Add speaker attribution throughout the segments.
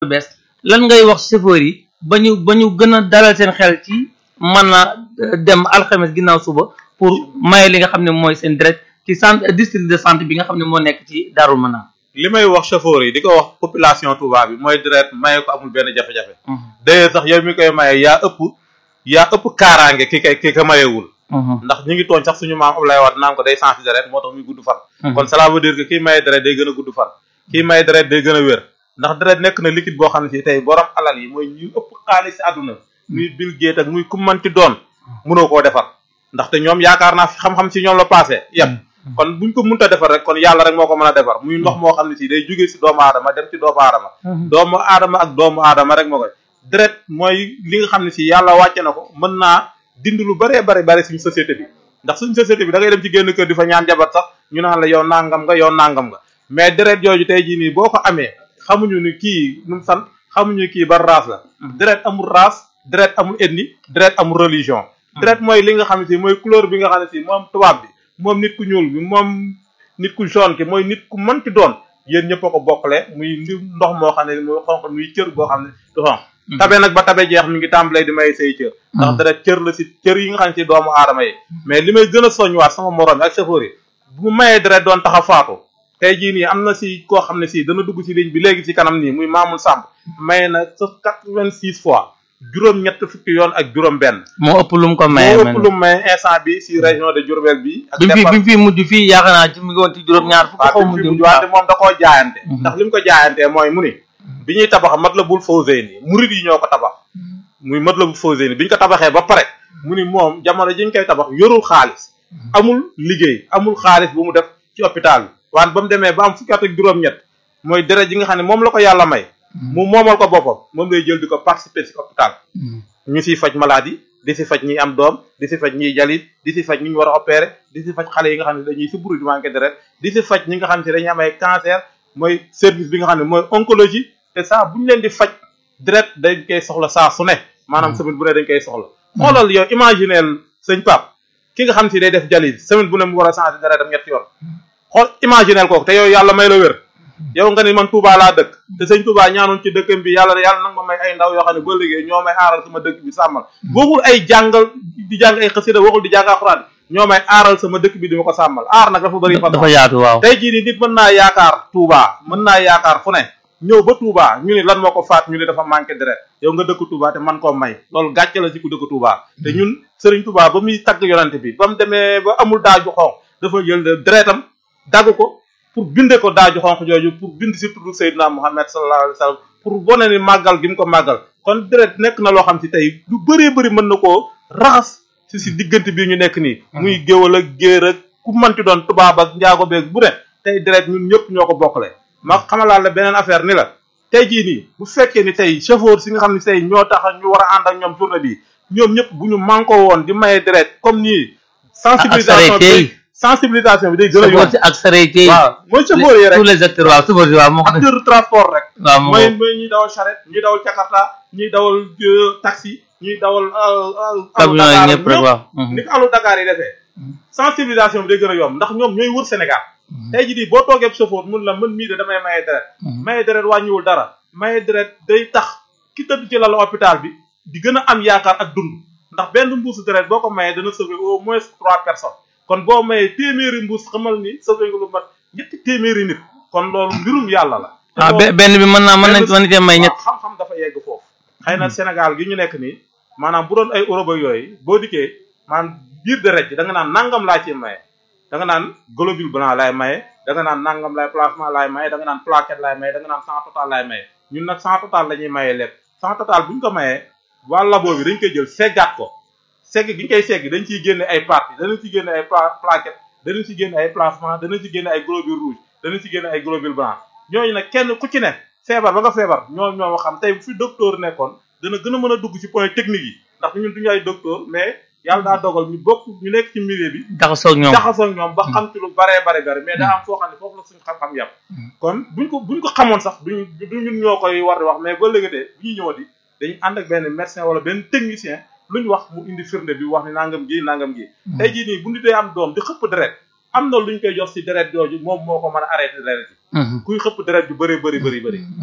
Speaker 1: bees lan ngay wax chauffeur yi ba ñu ba ñu gën a dalal seen xel ci mën a dem alxames ginnaaw suba pour maye li nga xam ne mooy seen deret ci centre district de santé bi nga xam ne moo nekk ci Darou Manane.
Speaker 2: li may wax chauffeur yi di ko wax population Touba bi mooy deret maye ko amul benn jafe-jafe. d'ailleurs sax yow mi koy maye yaa ëpp yaa ëpp kaaraange ki kay ki ka mayewul. ndax ñu ngi tooñ sax suñu maam Abdoulaye Wade naan ko day sensi deret moo tax muy gudd fan. kon cela veut dire que kii maye deret day gën a gudd fan. kii maye deret day gën a wér. ndax deret nekk na liquide boo xam ne si tey borom alal yi mooy ñu ëpp xaalis si àdduna muy Bill Gates ak muy ku manti doon mënoo koo defar ndaxte ñoom yaakaar naa xam-xam si ñoom la passé yem kon buñ ko mënta defar rek kon yàlla rek moo ko mën a defar muy ndox moo xam ne si day jógee si doomu aadama dem ci doomu aadama doomu aadama ak doomu aadama rek moo koy deret mooy li nga xam ne si yàlla wàcce na ko mën naa dindi lu bëree bëri bëri suñu société bi ndax suñu société bi da ngay dem ci génn kër di fa ñaan jabat sax ñu naan la yow nangam nga yow nangam nga mais deret jooju tey jii nii boo ko amee xamuñu ni kii nu mu sant xamuñu kii ba race la deret amul race deret amul ethnie deret amul religion deret mooy li nga xam ne si mooy couleur bi nga xam ne si moom tubaab bi moom nit ku ñuul bi moom nit ku jaune ki mooy nit ku mënti doon yéen ñëpp a ko bokkale muy ndox moo xam ne muy xonq muy cër boo xam ne du xonq tabe nag ba tabe jeex mi ngi tàmbalee di may say cër ndax deret cër la si cër yi nga xam ne si doomu aadama yi mais li may gën a soññwaat sama morom yi ak chauffeur yi bu mayee deret doon tax a faatu tey jii nii am na si koo xam ne si dana dugg si ligne bi léegi si kanam nii muy Mamoul Samb may na sa quatre-vingt-six fois juróom-ñett fukki yoon ak juróom-benn.
Speaker 1: moo ëpp lu mu ko maye
Speaker 2: moo ëpp lu mu maye instant bi si région de Diourbel bi. ak
Speaker 1: bi mu fi bi mu fi mujj fii yaakaar naa ci mu ngi woon ci juróom-ñaar fukk xaw
Speaker 2: mu mujj wante moom da koo jaayante. ndax li mu ko jaayantee mooy mu ni. bi ñuy tabax Matlabul Fawzayni murid yi ñoo ko tabax. muy Matlabul Fawzayni bi ñu ko tabaxee ba pare mu ni moom jamono ji ñu koy tabax yorul xaalis. amul liggéey amul xaalis bu mu def ci hôpital bi. waan ba mu demee ba am fukki at ak juróom-ñett mooy deret ji nga xam ne moom la ko yàlla may. mu moomal ko boppam moom lay jël di ko participer ci hôpital. ñu siy faj maladie di si faj ñi am doom di si faj ñiy jalit di si faj ñi ñu war a opérer di si faj xale yi nga xam ne dañuy suburu di manqué deret di si faj ñi nga xam ne dañuy am ay cancer mooy service bi nga xam ne mooy oncologie te saa bu ñu leen di faj deret dañ koy soxla saa su ne maanaam semaine bu ne dañ koy soxla. xoolal yow imagineel sëñ Pape ki nga xam si day def jalit semaine bu ne mu war a changer deretam ñetti yoon xool imagineel kooku te yow yàlla may la wér yow nga ni man Touba laa dëkk te sëñ Touba ñaanoon ci dëkkam bi yàlla yàlla nag ma may ay ndaw yoo xam ne ba liggéey ñoo may aaral sama dëkk bi sàmmal waxul ay jàngal di jàng ay xasida waxul di jàng alxuraan ñoo may aaral sama dëkk bi di ma ko sàmmal aar nag dafa bëri fa
Speaker 1: dafa yaatu waaw
Speaker 2: tey jii nii nit mën naa yaakaar Touba mën naa yaakaar fu ne ñëw ba Touba ñu ni lan moo ko faat ñu ni dafa manqué deret yow nga dëkk Touba te man koo may loolu gàcce la ci ku dëkk Touba te ñun Serigne Touba ba muy tagg yonante bi ba mu demee ba amul daaju xonq dafa jël deretam dagg ko pour binde ko daaju xonq jooju pour bind si tuddu Seydina Muhammad sallallahu alayhi wa sallam pour wane ni màggal gi mu ko màggal kon deret nekk na loo xam si tey lu bëree bëri mën na koo raxas si si diggante bii ñu nekk nii muy géwal ak géer ak ku manti doon tubaab ak njaago beeg bu ne tey deret ñun ñëpp ñoo ko bokkale ma xamalaat la beneen affaire ni la tey jii nii bu fekkee ni tey chauffeur si nga xam ne tey ñoo tax ñu war a ànd ak ñoom journée bi ñoom ñëpp bu ñu manko woon di maye deret comme nii sensibilisation bi sensibilisation bi day gën a yomb
Speaker 1: ak sareet yi
Speaker 2: waaw mooy chauffeur yi rek
Speaker 1: tous les acteurs waaw chauffeur yi waaw moo xam ne
Speaker 2: acteur transport rek
Speaker 1: waaw
Speaker 2: mooy mooy ñuy dawal charrette ñuy dawal jakarta ñuy dawal taxi ñuy dawal
Speaker 1: camion yi ñëpp rek waaw
Speaker 2: ni ko alu Dakar yi defee sensibilisation bi day gën a yomb ndax ñoom ñooy wër Sénégal tey jii di boo toogee chauffeur mun la mën mii de damay maye deret maye deret wàññiwul dara maye deret day tax ki tëdd ci lalu hôpital bi di gën a am yaakaar ak dund ndax benn mbuusu deret boo ko mayee dana sauver au moins trois personnes kon boo mayee téeméeri mbuus xamal ni sauver nga lu mat ñetti téeméeri nit kon loolu mbirum yàlla la
Speaker 1: ah benn bi mën naa mën nañ mën nañ may ñett
Speaker 2: xam-xam dafa yegg foofu xëy na Sénégal gi ñu nekk nii maanaam bu doon ay Europe yooyu boo dikkee maanaam biir deret ji da nga naan nangam laa ci maye da nga naan globule blanc laay maye da nga naan nangam laay plasma laay maye da nga naan plaquette laay maye da nga naan sang total laay maye ñun nag sang total la ñuy maye lépp sang total bu ñu ko mayee waa labo bi dañ koy jël seggaat ko segg gi ñu koy segg dañ ciy génne ay parties danañ ci génne ay plaquette danañ ci génne ay plasma danañ ci génne ay globule rouge danañ ci génne ay globule blanc ñooñu nag kenn ku ci ne feebar ba nga feebar ñoo ñoo xam tey bu fi docteur nekkoon dana gën a mën a dugg ci point technique yi ndax ñun duñu ay docteur mais yàlla daa dogal ñu bokk ñu nekk ci milieu bi
Speaker 1: jaxasoo ak ñoom
Speaker 2: jaxasoo ak ñoom ba xam ci lu baree bare bare mais daa am foo xam ne foofu la suñu xam-xam yàpp kon buñ ko buñ ko xamoon sax duñ du ñun ñoo koy war di wax mais ba léegi de bu ñuy ñëw di dañuy ànd ak benn médecin wala benn technicien lu ñu wax mu indi firnde bi wax ni nangam gi nangam gi tey jii nii bu nit dee am doom di xëpp deret am na luñ koy jox si deret jooju moom moo ko mën a arrêté deret yi kuy xëpp deret ju bëri bëri bëri bëri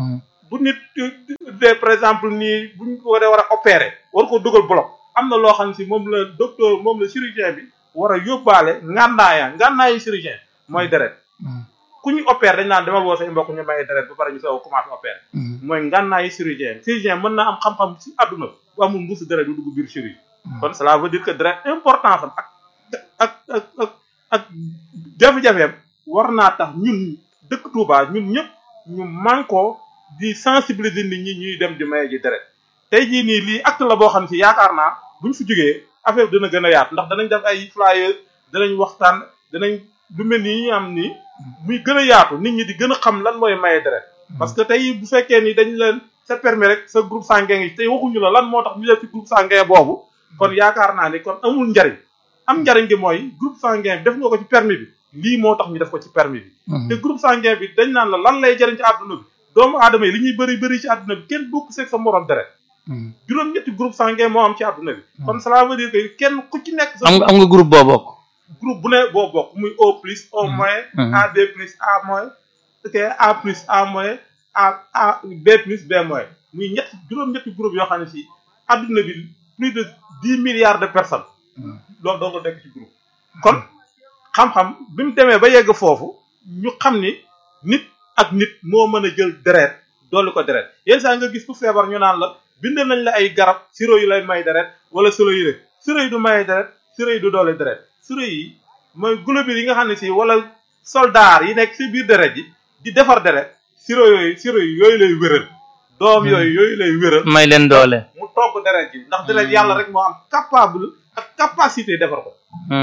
Speaker 2: bu nit de par exemple nii buñ ko war a opérer war ko dugal bloc am na loo xam si moom la docteur moom la chirurgien bi war a yóbbaale ngànnaaya ngànnaayu chirurgien mooy deret ku ñu opérer dañ naan demal woo say mbokk ñu maye deret ba pare ñu soog commencé opérer mooy ngànnaayu chirurgien chirurgien mën na am xam-xam si àdduna bu amul mbuusu deret du dugg biir chirurgie kon cela veut dire que deret importance am ak ak ak ak ak jafe-jafeem war naa tax ñun dëkk Touba ñun ñëpp ñu mànkoo di sensibiliser nit ñi ñuy dem di maye ji deret tey jii nii lii acte la boo xam si yaakaar naa buñ fi jógee affaire bi dina gën a yaatu ndax danañ def ay flyers danañ waxtaan danañ lu mel ni ñu am nii muy gën a yaatu nit ñi di gën a xam lan mooy maye deret parce que tey bu fekkee ni dañ leen c'est permis rek sa groupe sanguin yi tey waxuñu la lan moo tax ñu def ci groupe sanguin boobu kon yaakaar naa ni kon amul njariñ am njariñ gi mooy groupe sanguin bi def nga ko ci permis bi lii moo tax ñu def ko ci permis bi te groupe sanguin bi dañ naan la lan lay jariñ ci àdduna bi doomu aadama yi li ñuy bëri bëri ci àdduna bi kenn bokk seeg sa morom deret juróom-ñetti groupe sanguin moo am ci àdduna bi kon cela veut dire que kenn ku ci nekk sa
Speaker 1: am nga am nga groupe boo bokk
Speaker 2: groupe bu ne boo bokk muy O plus O moins A B plus A moins ok A plus A moins A A B plus B moins muy ñett juróom-ñetti groupe yoo xam ne si àdduna bi plus de dix milliards de personnes loolu doo ko nekk ci groupe kon xam-xam bi mu demee ba yegg foofu ñu xam ni nit ak nit moo mën a jël deret dolli ko deret yenn saa nga gis ku feebar ñu naan la bind nañ la ay garab siro yu lay may deret wala siro yi rek siro yi du maye deret siro yi du doole deret siro yi mooy globules yi nga xam ne si wala soldaar yi nekk si biir deret yi di defar deret siro yooyu siro yi yooyu lay wéral doom yooyu yooyu lay wéral
Speaker 1: may leen doole
Speaker 2: mu togg deret ji ndax deret yàlla rek moo am capable ak capacité defar ko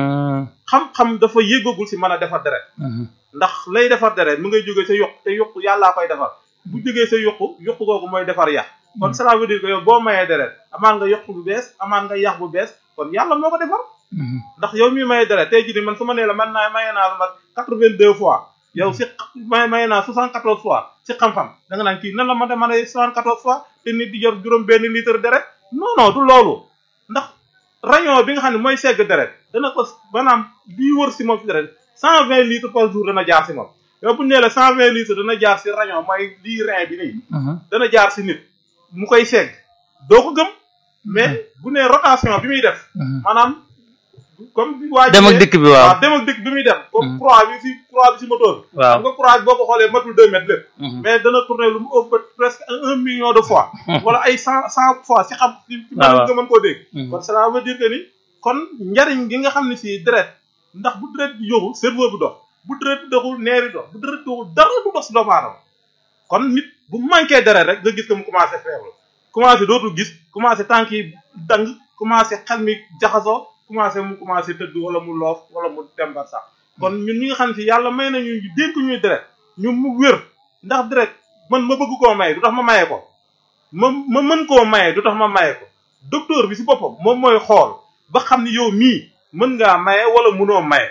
Speaker 2: xam-xam dafa yéggagul si mën a defar deret ndax lay defar deret mu ngay jógee sa yokk te yokk yàllaa koy defar bu jógee sa yokku yokku googu mooy defar yax kon cela veut dire que yow boo mayee deret amaan nga yokk bu bees amaan nga yax bu bees kon yàlla moo ko defar ndax yow mi mayee deret tey jii nii man su ma nee la man naa mayee naa lu mat quatre-vingt-deux fois yow si may mayee naa soixante-quatorze fois si xam-xam da nga naan kii nan la ma de mën a soixante-quatorze fois te nit di jor juróom benn litre deret non non du loolu ndax rayon bi nga xam ne mooy segg deret dana ko maanaam lii wër si moom si deret cent vingt litres par jour dana jaar si moom yow bu ñu nee la cent vingt litres dana jaar si rayon mooy lii rein bi nii dana jaar si nit mu koy segg doo ko gëm mais bu nee rotation bi muy def maanaam comme waa
Speaker 1: dem ak dikk bi waaw
Speaker 2: dem ak dikk bi muy dem comme croix bi si croix bi si moteur bi
Speaker 1: waaw
Speaker 2: xam nga croix bi boo ko xoolee matul deux mètres lépp mais dana tourner lu mu ëpp presque un million de fois wala ay cent cent fois si xam si mën nga mën koo dégg kon cela veut dire que ni kon njariñ gi nga xam ne si deret ndax bu deret bi yóbbu cerveau bi dox bu deret bi doxul neeri dox bu deret doxul dara du dox si doomu aadama kon nit bu manqué deret rek nga gis que mu commencé faible commencé dootul gis commencé tànk yi dang commencé xel mi jaxasoo commencé mu commencé tëdd wala mu loof wala mu tembar sax kon ñun ñi nga xam ne si yàlla may nañu dénk ñuy deret ñu mu wér ndax deret man ma bëgg koo maye du tax ma maye ko ma ma mën koo maye du tax ma maye ko docteur bi si boppam moom mooy xool ba xam ni yow mii mën ngaa maye wala mënoo maye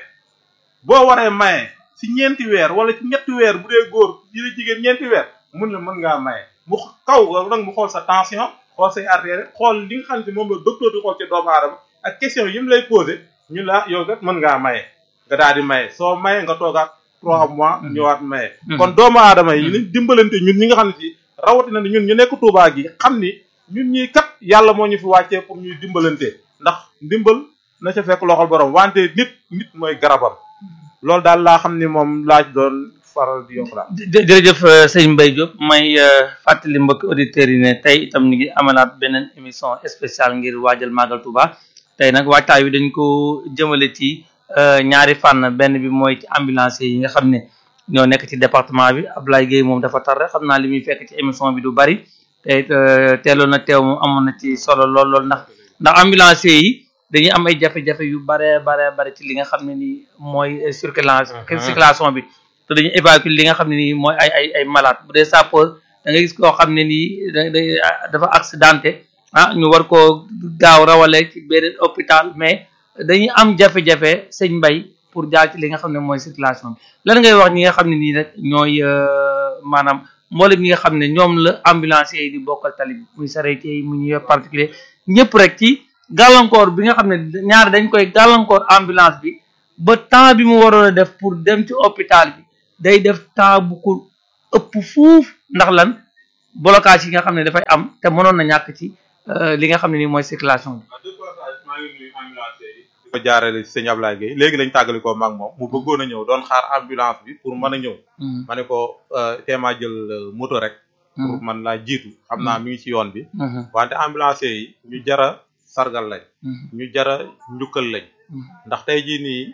Speaker 2: boo waree maye si ñeenti weer wala ci ñetti weer bu dee góor yi la jigéen ñeenti weer mun la mën ngaa maye mu kaw nag mu xool sa tension xool say artère xool li nga xam ne moom la docteur di xool ci doomu aadama ak question yi mu lay posé ñu la yow kat mën ngaa maye nga daal di maye soo maye nga toogaat trois mois ñëwaat maye kon doomu aadama yi nañ dimbalante ñun ñi nga xam ne si rawatina ni ñun ñu nekk Touba gi xam ni ñun ñii kat yàlla moo ñu fi wàccee pour ñuy dimbalante ndax ndimbal na ca fekk loxol borom wante nit nit mooy garabam loolu daal laa xam ni moom laaj doon faral di yokk daal.
Speaker 1: jërëjëf sëñ Mbaye Diop may fàttali mbokki auditeurs yi ne tey itam ñu ngi amalaat beneen émission spéciale ngir waajal Magal Touba tey nag waajtaay wi dañ ko jëmale ci ñaari fànn benn bi mooy ci ambulance yi nga xam ne ñoo nekk ci département bi Ablaye Gueye moom dafa tar rek xam naa li muy fekk ci émission bi du bari te teeloon na teew moom amoon na ci solo lool lool ndax ndax ambulance yi dañuy am ay jafe-jafe yu bare bare bare ci li nga xam ne nii mooy circulation circulation bi te dañuy évacuer li nga xam ne nii mooy ay ay ay malade bu dee sapeur da nga gis koo xam ne nii dafa accidenté ah ñu war koo gaaw rawale ci beneen hôpital mais dañuy am jafe-jafe sëñ mbay pour jaar ci li nga xam ne mooy circulation bi lan ngay wax ñi nga xam ne nii rek ñooy maanaam mboolem ñi nga xam ne ñoom la ambulanciers yi di bokkal tali bi muy charretier yi mu ñu yor particulier ñëpp rek ci gàllankoor bi nga xam ne ñaar dañ koy gàllankoor ambulance bi ba temps bi mu waroon a def pour dem ci hôpital bi day def temps bu ko ëpp fuuf ndax lan blocage yi nga xam ne dafay am te mënoon na ñàkk ci li nga xam ne nii mooy circulation bi.
Speaker 2: maa ngi nuyu ambulance yi. di ko jaarale ci sëñ Ablaye Gueye léegi lañ tàggali ko mag moom mu bëggoon a ñëw doon xaar ambulance bi pour mën a ñëw. ma ne ko teemaa jël moto rek. pour man laa jiitu xam naa mi ngi ci yoon bi. wante ambulance yi ñu jara sargal lañ. ñu jara njukkal lañ. ndax tey jii nii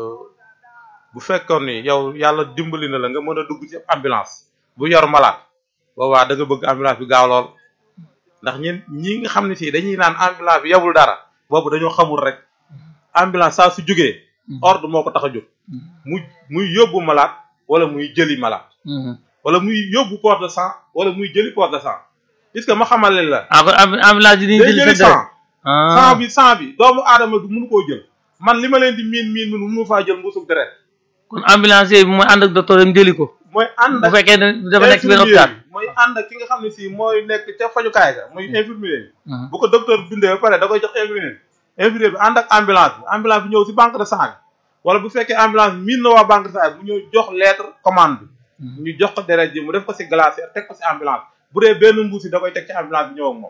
Speaker 2: bu fekkoon ni yow yàlla dimbali na la nga mën a dugg ci ambulance bu yor malade boobaa da nga bëgg ambulance bi gaaw lool ndax ñun ñi nga xam ne si dañuy naan ambulance bi yabul dara boobu dañoo xamul rek ambulance saa su jógee ordre moo ko tax a jóg mu muy yóbbu malade wala muy jëli malade wala muy yóbbu port de sang wala muy jëli port de sang puisque ma xamal leen la
Speaker 1: ah kon ambulance bi
Speaker 2: day jëli sang sang bi sang bi doomu aadama du mënu koo jël man li ma leen di miin miin mënu mënu faa jël mbuusug deret
Speaker 1: kon ambulance bi mooy ànd ak docteur am jëli ko
Speaker 2: mooy ànd
Speaker 1: bu fekkee ne dafa nekk ci benn hôpital
Speaker 2: mooy ànd ak ki nga xam ne si mooy nekk ca fajukaay ga muy infirmier bi bu ko docteur bindee ba pare da koy jox infirmier bi infirmier bi ànd ak ambulance bi ambulance bi ñëw si banque de sang bi wala bu fekkee ambulance bi miin na waa banque de sang bi mu ñëw jox lettre commande bi ñu jox ko deret ji mu def ko si glacière teg ko si ambulance bu dee benn mbuus yi da koy teg ci ambulance bi ñëw ak moom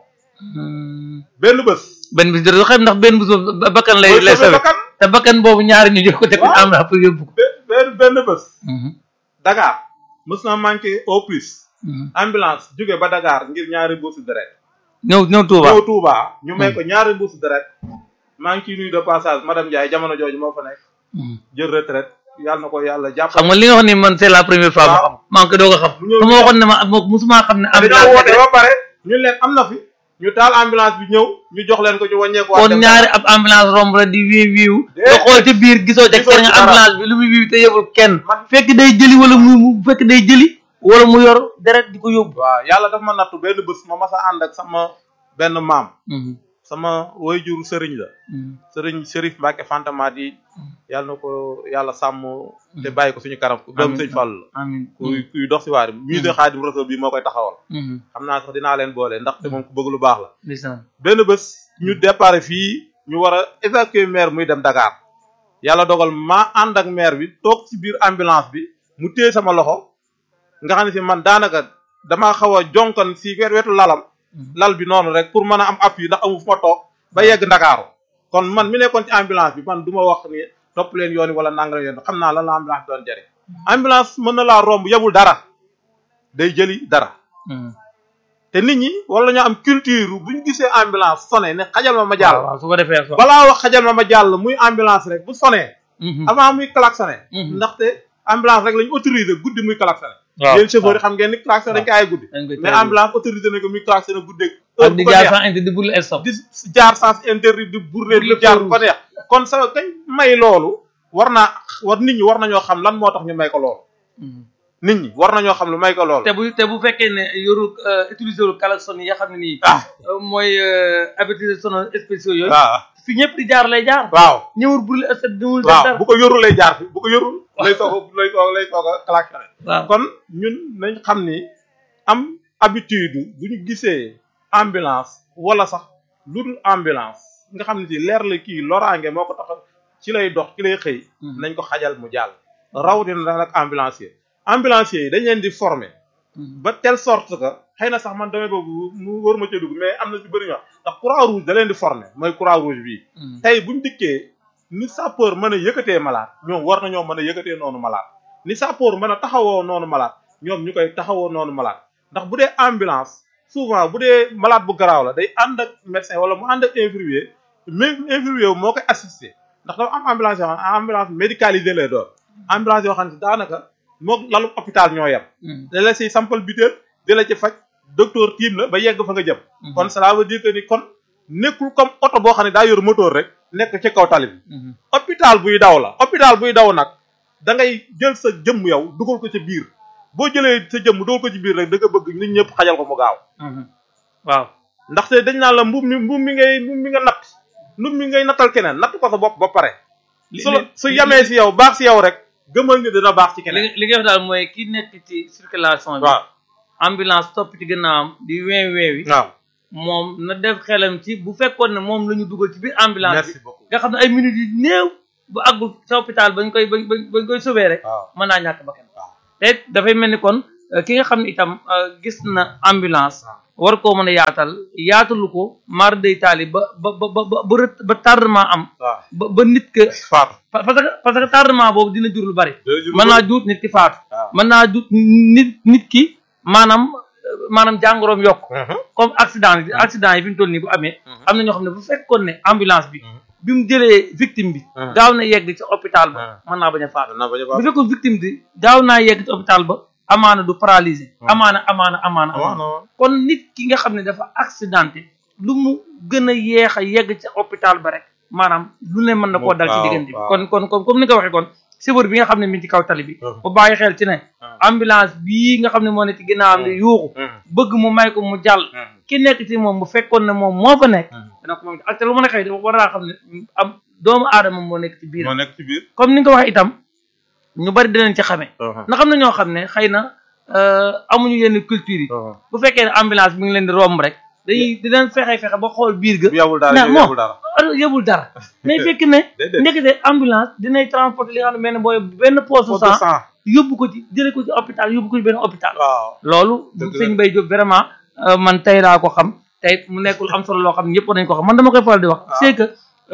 Speaker 2: benn bés
Speaker 1: benn bis doo xam ndax benn bis boobu bakkan lay lay sawe te bakkan boobu ñaari ñu jox ko teg ko ci ambulance pour yóbbu ko
Speaker 2: benn benn bés Dakar mës na manqué au plus ambulance jóge ba Dakar ngir ñaari mbuusi deret
Speaker 1: ñëw ñëw Touba
Speaker 2: ñëw Touba ñu may ko ñaari mbuusi deret maa ngi ciy nuyu de passage madame Ndiaye jamono jooju moo fa nekk jël retraite yàlla na ko yàlla jàpp
Speaker 1: xam nga li nga wax ni man c'est la première fois ma xam maa ngi ko doog a xam su ma waxoon ne ma musuma xam ne
Speaker 2: ambulance woote ba pare ñun leen am na fi ñu taal ambulance bi ñëw ñu jox leen ko ñu wàññeeku
Speaker 1: kon ñaari ab ambulance romb la di wiiw wiiw nga xool ci biir gisoo ca kenn nga ambulance bi lu muy wiiw te yëbul kenn fekk day jëli wala mu fekk day jëli wala mu yor deret di ko yóbbu
Speaker 2: waaw yàlla dafa ma nattu benn bés ma masa ànd ak sama benn maam sama waajur sëriñ la sëriñ Chérif Mbacke Fantamaat yi yàlla na ko yàlla sàmm te bàyyi ko suñu kanam doom sëñ Fall la kuy kuy dox si waar musée Xaadim Rasul bi moo koy taxawal xam naa sax dinaa leen boole ndaxte moom ku bëgg lu baax la benn bés ñu départ fii ñu war a évacuer maire muy dem Dakar yàlla dogal maa ànd ak maire bi toog ci biir ambulance bi mu téye sama loxo nga xam ne si man daanaka damaa xaw a jonkan si wet wetu lalam lal bi noonu rek pour mën a am appui ndax amu fu ma toog ba yegg ndakaaru kon man mi nekkoon ci ambulance bi man du ma wax ni topp leen yoon wala nangam yoon xam naa lan la ambulance doon jëriñ ambulance mën na laa romb yebul dara day jëli dara te nit ñi wala ñoo am culture bu ñu gisee ambulance sonné ne xajal ma ma jàll
Speaker 1: waaw su ko defee
Speaker 2: balaa wax xajal ma ma jàll muy ambulance rek bu sonné avant muy klaxonné ndaxte ambulance rek lañu autorisé guddi muy klaxonné yéen chauffeur yi xam ngeen ni klaxon dañ ko ay guddi mais ambulance autorisé nañ ko muy klaxonné guddeeg
Speaker 1: ak di jaar sans interdit di bourler stop
Speaker 2: di jaar sans interdit di bourler di jaar ko neex kon sa kañ may loolu war naa war nit ñi war nañoo xam lan moo tax ñu may ko loolu nit ñi war nañoo xam lu may ko loolu
Speaker 1: te bu te bu fekkee ne yoru utiliser lu klaxon yi nga xam ne nii mooy avertisseur sonore spéciaux yooyu
Speaker 2: waaw
Speaker 1: fi ñëpp di jaar lay jaar
Speaker 2: waaw
Speaker 1: ñëwul bourler stop ñëwul
Speaker 2: waaw bu ko yorul lay jaar fi bu ko yorul lay soog lay soog lay soog a klaxonné
Speaker 1: waaw
Speaker 2: kon ñun nañ xam ni am habitude bu ñu gisee ambulance wala sax lu dul ambulance nga xam ne si leer la kii loraange moo ko tax ci lay dox ci lay xëy nañ ko xajal mu jàll rawatina nag ambulancier ambulancier yi dañ leen di former ba telle sorte que xëy na sax man damay boobu mu war ma ca dugg mais am na ci bëri ñoo ndax croix rouge da leen di former mooy croix rouge bii tey buñ dikkee ni sapeur mën a yëkkatee malade ñoom war nañoo mën a yëkkatee noonu malade ni sapeur mën a taxawoo noonu malade ñoom ñu koy taxawoo noonu malade ndax bu dee ambulance souvent bu dee malade bu garaaw la day ànd ak médecin wala mu ànd ak infirmier mais infirmier moo koy assister ndax dafa am ambulance yoo xam ne ambulance médicalisée lay doon ambulance yoo xam ne daanaka moog lalu hôpital ñoo yem da la siy sampal biteel di la ci faj docteur tiim la ba yegg fa nga jëm kon cela veut dire que ni kon nekkul comme oto boo xam ne daa yor moteur rek nekk ci kaw tali bi hôpital buy daw la hôpital buy daw nag da ngay jël sa jëmm yow dugal ko ci biir boo jëlee sa jëmm dugal ko ci biir rek da nga bëgg nit ñëpp xajal ko mu gaaw
Speaker 1: waaw
Speaker 2: ndaxte dañ naan la mbuum mi mbuum mi ngay mbuum mi nga natt mbuum mi ngay nattal keneen natt ko sa bopp ba pare su su yamee si yow baax si yow rek gëmal ni dina baax ci keneen
Speaker 1: li nga wax daal mooy ki nekk ci circulation bi
Speaker 2: waaw
Speaker 1: ambulance topp ci gannaawam di weew weewi
Speaker 2: waaw
Speaker 1: moom na def xelam ci bu fekkoon ne moom la ñu dugal ci biir ambulance
Speaker 2: merci
Speaker 1: bi
Speaker 2: beaucoup
Speaker 1: nga xam ne ay minutes yu néew bu àggul sa hôpital bañ koy bañ bañ koy sauver rek
Speaker 2: waaw
Speaker 1: mën naa ñàkk bakkan
Speaker 2: waaw
Speaker 1: te dafay mel ni kon ki nga xam ne itam gis na ambulance war koo mën a yaatal yaatalu ko mar day taali ba ba ba ba ba tardement am ba ba nit que
Speaker 2: faatu
Speaker 1: parce que parce que tardement boobu dina jur lu bari mën naa jur nit ki faatu mën naa jur nit nit ki maanaam maanaam jàngoroom yokk comme accident yi accident yi fi mu toll nii bu amee am na ñoo xam ne bu fekkoon ne ambulance bi bi mu jëlee victime bi gaaw na yegg ci hôpital ba mën naa bañ a faatu bu fekkoon victime bi gaaw naa yegg ci hôpital ba amaana du paralysé amaana amaana amaana amaana kon nit ki nga xam ne dafa accidenté lu mu gën a yeex a yegg ci hôpital ba rek maanaam lu ne mën na koo dal ci diggante bi kon kon kon comme ni nga waxee kon chauffeur bi nga xam ne mi ngi ci kaw tali bi bu bàyyi xel ci ne ambulance bii nga xam ne moo ne ci ginnaawam di yuuxu bëgg mu may ko mu jàll ki nekk ci moom bu fekkoon ne moom moo fa nekk dana ko moom ak te lu mën a xëy dafa war naa xam ne am doomu aadama moo nekk ci biir
Speaker 2: moo nekk ci biir
Speaker 1: comme ni nga ko waxee itam ñu bari dinañ ci xamee ndax xam na ñoo xam ne xëy na amuñu yenn culture yi bu fekkee ne ambulance bi ngi leen di romb rek dañuy dinañ fexe fexe ba xool biir ga
Speaker 2: yabul dara
Speaker 1: yabul dara yabul dara mais fekk ne ndekete ambulance dinay transporter li nga xam ne benn booy benn poche sang yóbbu ko ci jëlee ko ci hôpital yóbbu ko ci benn hôpital loolu sëñ Mbaye Diop vraiment man tey laa ko xam tey mu nekkul am solo loo xam ne ñëpp war nañu ko xam man dama koy faral di wax c'est que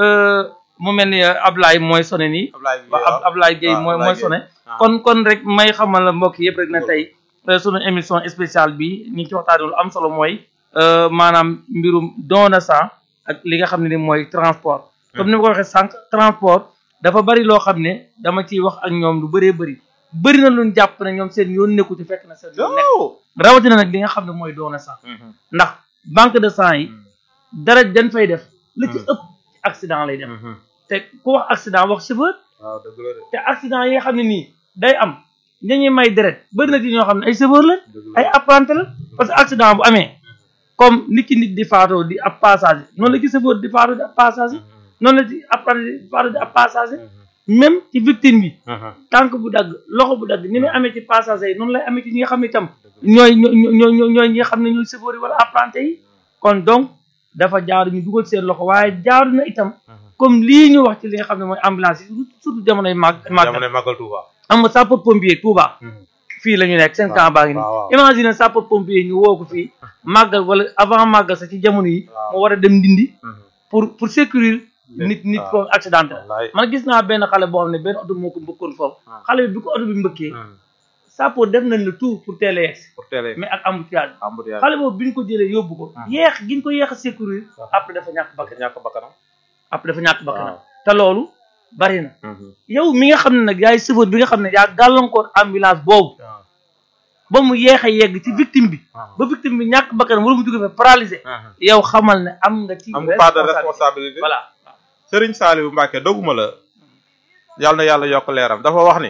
Speaker 1: mu mel ni Ablaye mooy sone nii Ablaye Gueye mooy mooy sone kon kon rek may xamal la mbokk yëpp rek na tey sunu émission spéciale bi ñu ngi ci waxtaanee lu am solo mooy maanaam mbirum don de sang ak li nga xam ne ni mooy transport comme ni ma ko waxee sànq transport dafa bari loo xam ne dama ciy wax ak ñoom lu bëree bëri bëri na luñ jàpp ne ñoom seen yoon nekku ci fekk na seen yoon nekk rawatina nag li nga xam ne mooy don de sang ndax banque de sang yi dara dañ fay def la ci ëpp accident lay def te ku wax accident wax chauffeur te accident yi nga xam ne nii day am dañuy may deret bëri na ci ñoo xam ne ay chauffeur la ay apprenti la parce que accident bu amee comme nit ki nit di faatoo di ab passager noonu la ci chauffeur di faatoo di ab passager noonu la ci apprenti di faatoo di ab passager même ci victime bi tànk bu dagg loxo bu dagg ni muy amee ci passager yi noonu lay amee ci ñi nga xam ne itam ñooy ñooy ñooy ñi nga xam ne ñooy chauffeur yi wala apprenti yi kon donc dafa jaaru ñu dugal seen loxo waaye jaaru na itam comme lii ñu wax ci li nga xam ne mooy ambulance yi surtout jamonoy màgg
Speaker 2: jamonoy màggal Touba
Speaker 1: am nga sapeur pompier Touba fii la ñu nekk seen camp baa ngi nii imagine sapeur pompier ñu woo ko fii màggal wala avant màggal sax ci jamono yi mu war a dem ndindi pour pour sécuriser nit nit ko accidenté man gis naa benn xale boo xam ne benn oto moo ko mbëkkoon foofu xale bi bi ko oto bi mbëkkee sapeur def nañ le tout pour teel a yegg mais ak embouteillage xale boobu bi ñu ko jëlee yóbbu ko yeex gi ñu ko yeex a sécuriser après dafa ñàkk bakkan
Speaker 2: ñàkk bakkanam
Speaker 1: après dafa ñàkk bakkanam te loolu bari na yow mi nga xam ne nag yaay chauffeur bi nga xam ne yaa gàllankoor ambulance boobu ba mu yeex a yegg ci victime bi ba victime bi ñàkk bakkanam wala mu jóge fa paralysé yow xamal ne am nga ci
Speaker 2: am nga part de responsabilité
Speaker 1: voilà
Speaker 2: Serigne Saliou Mbacké doguma la yàlla na yàlla yokk leeram dafa wax ni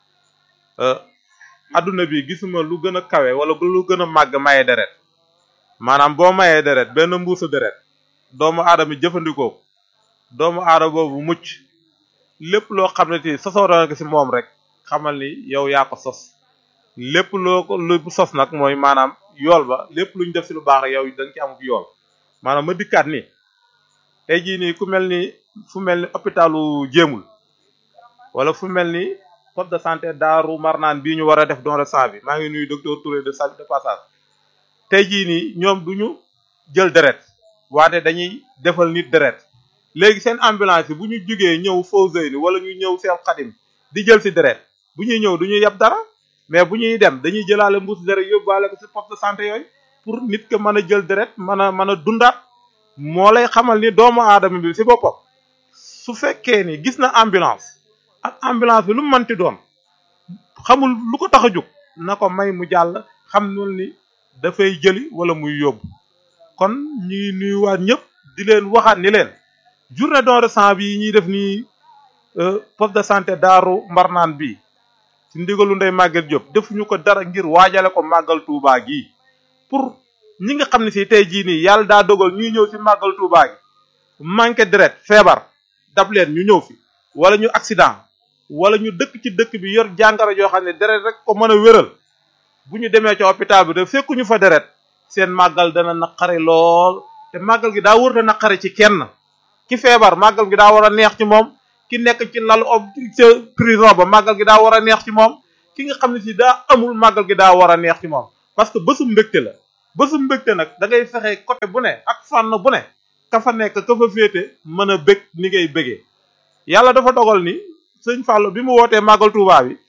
Speaker 2: adduna bi gisuma lu gën a kawe wala lu gën a màgg maye deret maanaam boo mayee deret benn mbuusu deret doomu aadama jëfandikoo doomu aadama boobu mucc lépp loo xam ne ti sosoo na ko si moom rek xamal ni yow yaa ko sos lépp loo ko lu sos nag mooy maanaam yool ba lépp lu ñu def si lu baax rek yow da nga ci am yool maanaam ma dikkaat ni tey jii nii ku mel ni fu mel ni hôpitalu jéemul wala fu mel ni poste de santé daaru marnaan bii ñu war a def don de sang bi maa ngi nuyu docteur Touré de salle de passage tey jii nii ñoom du ñu jël deret waate dañuy defal nit deret léegi seen ambulance yi bu ñu jógee ñëw Fawzeyni wala ñu ñëw seen xadim di jël si deret bu ñuy ñëw du ñu yeb dara mais bu ñuy dem dañuy jëlaale mbuus deret yóbbaale ko si poste de santé yooyu pour nit ke mën a jël deret mën a mën a dundaat moo lay xamal ni doomu aadama bi si boppam su fekkee ni gis na ambulance ak ambulance bi lu mu mënti doon xamul lu ko tax a jóg na ko may mu jàll xam nul ni dafay jëli wala muy yóbbu kon ñu ngi nuyuwaat ñëpp di leen waxaat ni leen journée don de sang bi ñuy def nii poste de santé daaru mbarnaan bi ci ndigalu ndey Maguette Diop defuñu ko dara ngir waajale ko màggal Touba gi pour ñi nga xam ne si tey jii nii yàlla daa dogal ñuy ñëw si màggal Touba gi manqué deret feebar dab leen ñu ñëw fi wala ñu accident wala ñu dëkk ci dëkk bi yor jàngoro joo xam ne deret rek ko mën a wéral bu ñu demee ci hôpital bi de fekkuñu fa deret seen màggal dana naqare lool te màggal gi daa wër a naqare ci kenn ki feebar màggal gi daa war a neex ci moom ki nekk ci lalu ob ca prison ba màggal gi daa war a neex ci moom ki nga xam ne si daa amul màggal gi daa war a neex ci moom parce que bésu mbégte la bésu mbégte nag da ngay fexe côté bu ne ak fànn bu ne ka fa nekk ka fa féete mën a bég ni ngay bégee yàlla dafa dogal ni sëñ Fallou bi mu wootee màggal Touba bi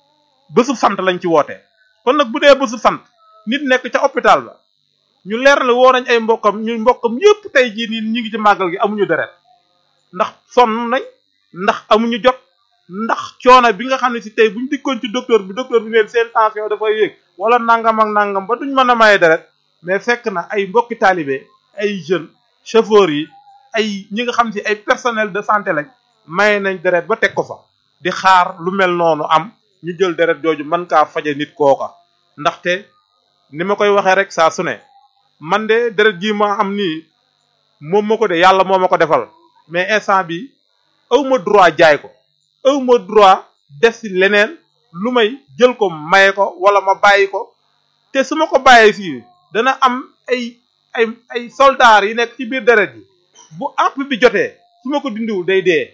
Speaker 2: bésu sant lañ ci wootee kon nag bu dee bésu sant nit nekk ca hôpital ba ñu leer la woo nañ ay mbokkam ñu mbokkam yépp tey jii nii ñu ngi ci màggal gi amuñu deret ndax sonn nañ ndax amuñu jot ndax coono bi nga xam ne si tey buñ dikkoon ci docteur bi docteur bi leen seen tension dafay yéeg wala nangam ak nangam ba duñ mën a maye deret mais fekk na ay mbokki taalibe ay jeunes chauffeurs yi ay ñi nga xam si ay personnel de santé lañ maye nañ deret ba teg ko fa di xaar lu mel noonu am ñu jël deret jooju mën kaa faje nit kooka ndaxte ni ma koy waxee rek saa su ne man de deret ji ma am nii moom ma ko de yàlla moo ma ko defal mais instant bi aw ma droit jaay ko aw ma droit def si leneen lu may jël ko maye ko wala ma bàyyi ko te su ma ko bàyyee fii dana am ay ay ay soldats yi nekk ci biir deret ji bu àpp bi jotee su ma ko dindiwul day dee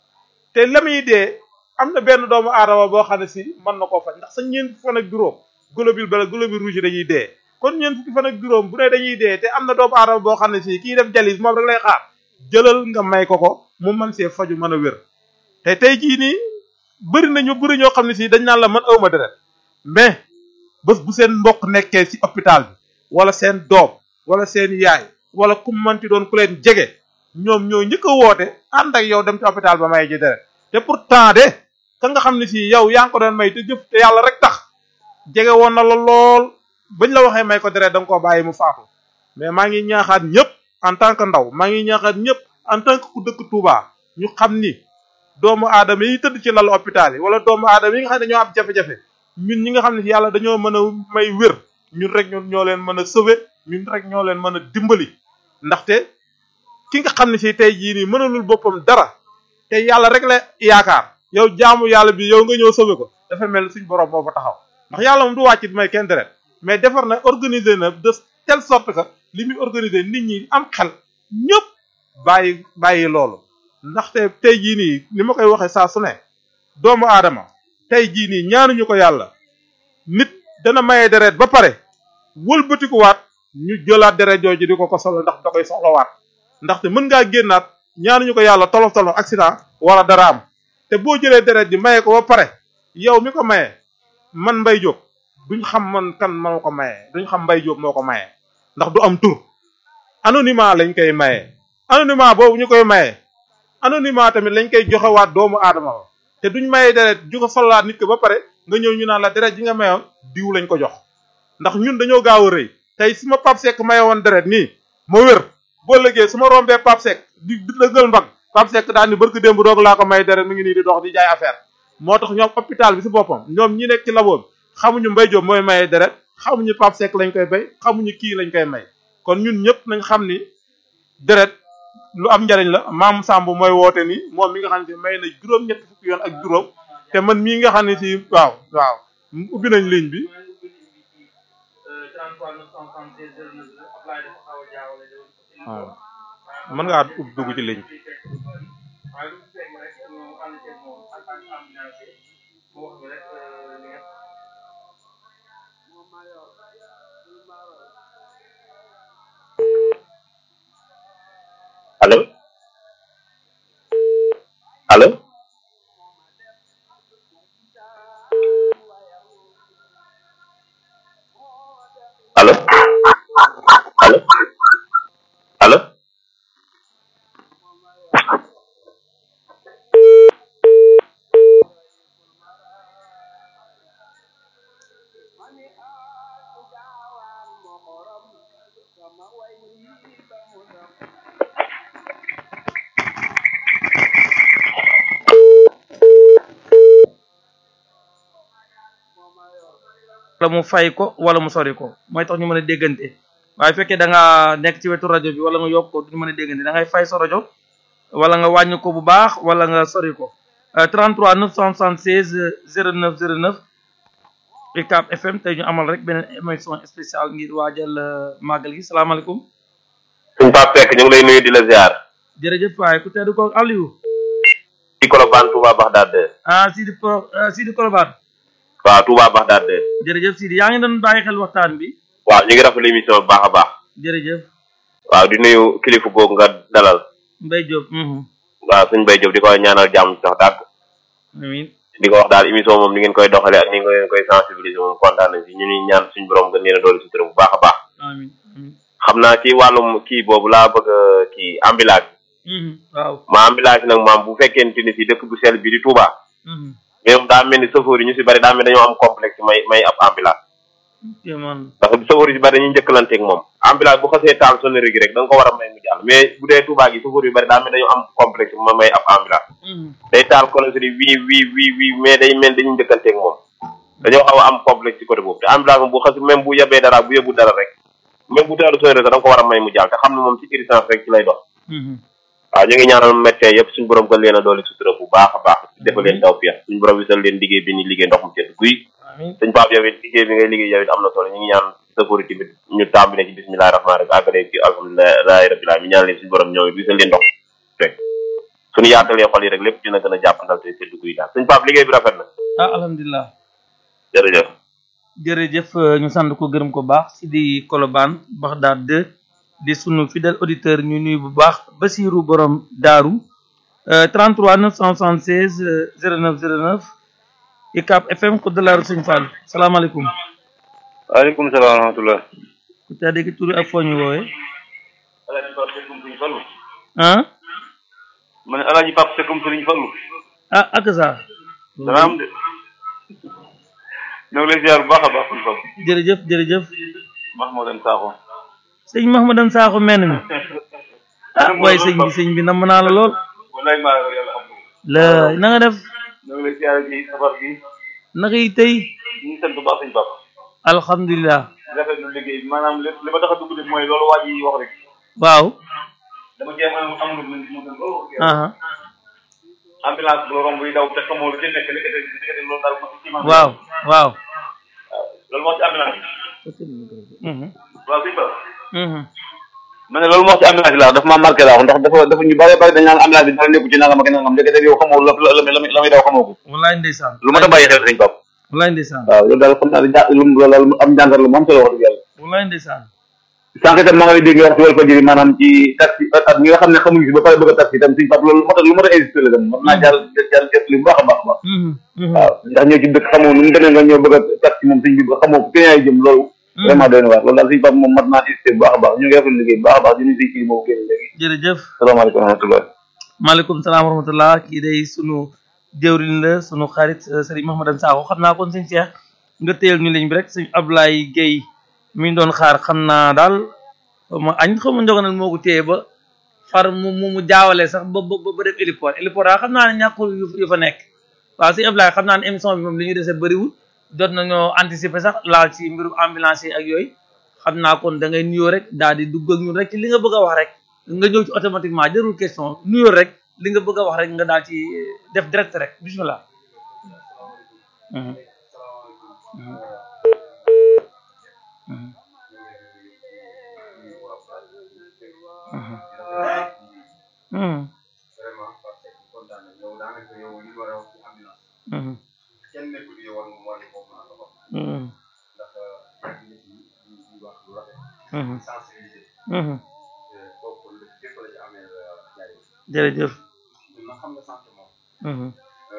Speaker 2: te la muy dee am na benn doomu aadama boo xam ne si mën na koo faj ndax sa ñeent fan ak juróom globule bala globule rouge dañuy dee kon ñeent fukki fan ak juróom bu ne dañuy dee te am na doomu aadama boo xam ne si kii def jalis moom rek lay xaar jëlal nga may ko ko mu mën see faju mën a wér te tey jii nii bëri nañu bëri ñoo xam ne si dañ naan la man awma deret mais bés bu seen mbokk nekkee ci hôpital bi wala seen doom wala seen yaay wala ku manti doon ku leen jege ñoom ñoo njëkk a woote ànd ak yow dem ci hôpital ba may ji deret te pourtant de ka nga xam ne si yow yaa ngi ko doon may te jëf te yàlla rek tax jege woon na la lool bañ la waxee may ko deret da nga koo bàyyi mu faatu mais maa ngi ñaaxaat ñëpp en tant que ndaw maa ngi ñaaxaat ñëpp en tant que ku dëkk Touba ñu xam ni doomu aadama yi tëdd ci lalu hôpital yi wala doomu aadama yi nga xam ne dañoo am jafe-jafe ñun ñi nga xam ne yàlla dañoo mën a may wér ñun rek ñun ñoo leen mën a sauver ñun rek ñoo leen mën a dimbali ndaxte ki nga xam ne si tey jii nii mënalul boppam dara te yàlla rek la yaakaar yow jaamu yàlla bi yow nga ñëw sauver ko dafa mel ni suñ borom moo fa taxaw ndax yàlla moom du wàcc di may kenn deret mais defar na organiser na de telle sorte que li muy organiser nit ñi am xel ñëpp bàyyi bàyyi loolu ndaxte tey jii nii ni ma koy waxee saa su ne doomu aadama tey jii nii ñaanuñu ko yàlla nit dana maye deret ba pare wëlbatikuwaat ñu jëlaat deret jooju di ko ko solo ndax da koy soxlawaat ndaxte mën ngaa génnaat ñaanuñu ko yàlla tolof tolof accident wala dara am te boo jëlee deret ji maye ko ba pare yow mi ko maye man Mbaye Diop duñ xam man kan moo ko maye duñ xam Mbaye Diop moo ko maye ndax du am tur anonymat lañ koy maye anonymat boobu ñu koy maye anonymat tamit lañ koy joxewaat doomu aadama ba te duñ maye deret ju ko solaat nit ko ba pare nga ñëw ñu naan la deret ji nga mayoon diw lañ ko jox ndax ñun dañoo gaaw a rëy tey su ma Pape Seck maye woon deret nii ma wér boo lëgee su ma rombee Pape Seck di dëggal mbag Pape Seck daal ni barki démb doog laa ko may deret mi ngi nii di dox di jaay affaire moo tax ñoom hôpital bi si boppam ñoom ñi nekk ci labo bi xamuñu Mbaye Diop mooy maye deret xamuñu Pape Seck lañ koy bay xamuñu kii lañ koy may kon ñun ñëpp nañ xam ni deret lu am njariñ la maam Samb mooy woote ni moom mi nga xam ne si may na juróom-ñetti fukki yoon ak juróom te man mii nga xam ne si waaw waaw ubbi nañ ligne bi waaw mën ngaa ubbi dugg ci ligne bi
Speaker 3: allo allo allo allo allo
Speaker 1: wala mu fay ko wala mu sori ko mooy tax ñu mën a déggante waaye fekkee da nga nekk ci wetu rajo bi wala nga yokk ko duñu mën a déggante da ngay fay sa rajo wala nga wàññi ko bu baax wala nga sori ko 33 976 09 09 UCAB FM tey ñu amal rek beneen émission spéciale ngir waajal màggal gi salaamaaleykum
Speaker 3: suñ Pape Seck ñu ngi lay nuyu di la ziar
Speaker 1: jërëjëf waaye ku tedd ko Aliou
Speaker 3: ci Colobane Touba Bagdad
Speaker 1: ah Sidi Pro Sidi Kolobane
Speaker 3: waaw Touba Baxdaad de
Speaker 1: jërëjëf Sidi yaa ngi doon bàyyi xel waxtaan bi
Speaker 3: waaw ñu ngi rafetlu émission bu baax a baax
Speaker 1: jërëjëf
Speaker 3: waaw di nuyu kilifa googu nga dalal
Speaker 1: Mbaye Diop mhm
Speaker 3: waaw suñ Mbaye Diop di ko ñaanal jàmm sax dàgg
Speaker 1: amiin
Speaker 3: di ko wax daal émission moom ni ngeen koy doxale ak ni ngeen koy sensibiliser moom kontaan nañ si ñu ñuy ñaan suñ borom gën leen a doole sutura bu baax a baax
Speaker 1: amiin amiin
Speaker 3: xam naa ci wàllum kii boobu laa bëgg a kii ambulance
Speaker 1: mhm waaw
Speaker 3: ma ambulance nag maam bu fekkente ni si dëkk bu sell bi di Touba
Speaker 1: mhm
Speaker 3: mais moom daa mel ni chauffeur yi ñu si bari daa mel dañoo am complexe may may ab ambulance
Speaker 1: kéemaan
Speaker 3: ndax chauffeur yi si bari dañuy njëkkalanteeg moom ambulance bu xasee taal sonnerie gi rek da nga ko war a may mu jàll mais bu dee Touba gi chauffeur yu bari daa mel dañoo am complexe ma may ab ambulance
Speaker 1: mhm
Speaker 3: day taal colosserie wii wii wii wii mais day mel dañuy njëkkanteeg moom dañoo xaw a am complexe ci côté boobu te ambulance moom bu xas même bu yebee dara bu yóbbu dara rek même bu taalu sonnerie sax da nga ko war a may mu jàll te xam ne moom ci urgence rek ci lay dox
Speaker 1: mhm
Speaker 3: waaw ñu ngi ñaanal médecin yëpp suñu borom gën leen a doole sutura bu baax a baax defal leen taw fiix suñu borom wisal leen liggéey bi ni liggéey ndox mu sedd guy
Speaker 1: amiin
Speaker 3: sëñ Pape yow it liggéey bi ngay liggéey yow it am na solo ñu ngi ñaan safari tamit ñu tàmbale ci bismillahi rahmaani rahim àggale ci alhamdulilahi rabbil alamin ñaan leen suñu borom ñëw it wisal leen ndox rek suñu yaatalee xol yi rek lépp dina gën a jàppandal te sedd guy daal sëñ Pape liggéey bi rafet na
Speaker 1: ah alhamdulilah
Speaker 3: jërëjëf
Speaker 1: jërëjëf ñu sant ko gërëm ko baax si di Colobane Baxdaad 2 di sunu fidèle auditeur ñu nuyu bu baax Basiru borom daaru euh, 33 976 euh, 09 09 ICAP FM ko de la rue Sëñ Fall salaamaaleykum
Speaker 4: waaleykum salaam wa rahmatulah.
Speaker 1: ku tedd ki turi ak foo ñu woowee
Speaker 4: Alaaji Pape Seck Sëriñ Fallu.
Speaker 1: ah
Speaker 4: ma ne Alaaji Pape Seck Sëriñ Fallu.
Speaker 1: ah ak sa
Speaker 4: dana am de. ñoo ngi lay ziar bu baax a baax Sëriñ Fallu.
Speaker 1: jërëjëf jërëjëf
Speaker 4: Mahmoudan Sakho.
Speaker 1: sëñ Mahmadan Sakho menn mi ah waaye sëñ bi sëñ bi namm naa la lool
Speaker 4: walaay maa ngi yàlla xam nga.
Speaker 1: la na nga def
Speaker 4: ñoo ngi lay ziar ci safar gi.
Speaker 1: naka yi tey
Speaker 4: ñu ngi sant bu baax Sëriñ Pape.
Speaker 1: alhamdulilah
Speaker 4: rafetlu liggéey bi maanaam li li ma tax a dugg de mooy loolu waa ji wax rek.
Speaker 1: waaw
Speaker 4: dama jéem a amul lu mu gën loolu.
Speaker 1: aha
Speaker 4: ambulance bu la romb yi daw te xamoo lu ci nekk li ko def li ko def loolu daal moo ci man.
Speaker 1: waaw waaw
Speaker 4: loolu moo ci ambulance bi.
Speaker 1: mhm
Speaker 4: waaw Sëriñ Pape.
Speaker 1: mhm
Speaker 4: ma ne loolu moo ci ambulance bi laa dafa maa marqué laa ndax dafa dafa ñu bare bare dañ naan ambulance bi dara nekku ci nangam ak nangam ndekete yow xamoo la la la la muy daw xamoo ko
Speaker 1: wallaay ndeysaan
Speaker 4: lu ma ta bàyyi xel sëñ Pape
Speaker 1: wallaay ndeysaan
Speaker 4: waaw loolu daal xam naa ne ja lu mu loolu daal am njàngat la mu am solo wax dëgg yàlla
Speaker 1: wallaay ndeysaan
Speaker 4: sànq itam maa ngi lay dégg nga wax ci Walfadjri maanaam ci taxi ak ñi nga xam ne xamuñu si ba pare bëgg a taxi itam sëñ Pape loolu moo tax lu ma ta insisté la tam mën naa jàll jàll jëf li bu baax a baax a baax
Speaker 1: mhm mhm
Speaker 4: waaw ndax ñoo ci dëkk xamoo nu mu demee nga ñëw bëgg a taxi moom sëñ bi ba xamoo ko keneen ay jëm loolu vraiment doy na waar loolu daal sëñ Pape moom mat naa insisté bu baax a baax ñu ngi rafetlu liggéey bu baax a baax di nuyu sëñ kii moomu génn léegi
Speaker 1: jërëjëf
Speaker 4: salaamaaleykum wa rahmatullah
Speaker 1: maaleykum salaam wa rahmatullah kii day sunu jëwriñ la sunu xarit euh, sëriñ Mahmadan Sakho xam naa kon sëñ Cheikh nga téyel ñu liñ bi rek sëñ Ablaye Guèye mi ñu doon xaar xam naa daal xaw ma añ xaw ma njogonal moo ko téye ba far mu mu mu jaawale sax ba ba ba def héliport héliport daal xam naa ne ñàkkul yu yu fa nekk waaw sëñ Ablaye xam naa ne émission bi moom li ñu dese bëriwul jot nañoo anticiper sax laal ci mbirum ambulance yi ak yooyu xam naa kon da ngay nuyoo rek daal di dugg ak ñun rek ci li nga bëgg a wax rek nga ñëw ci automatiquement jarul question nuyoo rek li nga bëgg a wax rek nga daal ci def direct rek bismillah Mhm. Mhm. Mhm. Mhm. Mhm. Mhm. Mhm. Mhm. jërëjëf Mhm.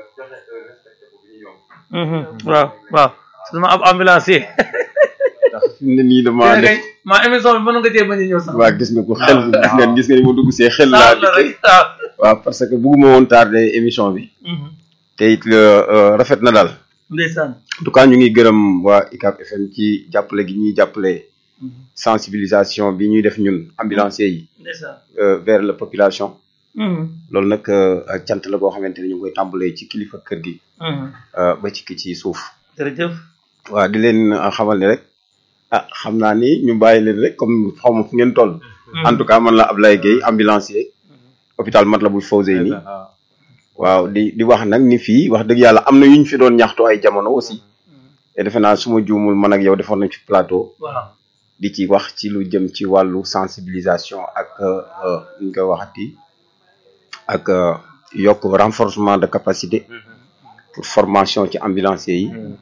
Speaker 1: Mhm. waaw waaw su ma ab ambulance yi
Speaker 5: ndax fi mu ne nii damaa def
Speaker 1: maa émission bi mën nga cee bañ a ñëw sax
Speaker 5: waa gis nga ko xel gis nga gis nga ni mu dugg see xel laa
Speaker 1: la rek waaw
Speaker 5: waaw parce que bugguma woon tardé émission bi
Speaker 1: Mhm.
Speaker 5: te it euh, rafet na daal
Speaker 1: ndeysaan
Speaker 5: en tout cas ñu ngi gërëm waa ICAP FM ci jàppale gi ñuy jàppale sensibilisation bi ñuy def ñun ambulanciers yi
Speaker 1: ndeysaan
Speaker 5: euh, vers la population
Speaker 1: Mhm.
Speaker 5: loolu nag euh, ak cant la boo xamante ni ñu ngi koy tàmbalee ci kilifa kër gi
Speaker 1: Mhm.
Speaker 5: euh, ba ci ki ci suuf
Speaker 1: jërëjëf
Speaker 5: waaw di leen euh, xamal ni rek ah xam naa ni ñu bàyyi leen rek comme xaw ma fu ngeen toll en tout cas man la Ablaye Gueye ambulancier hôpital Matlaboul Fawzeyni waaw di di wax nag ni fii wax dëgg yàlla am na yu ñu fi doon ñaxtu ay jamono aussi te defe naa su ma juumul man ak yow defoon nañ ci plateau
Speaker 1: waaw
Speaker 5: di ci wax ci lu jëm ci wàllu sensibilisation ak euh, nu ñu koy waxati ak euh, yokk renforcement de capacité pour formation ci ambulanciers yi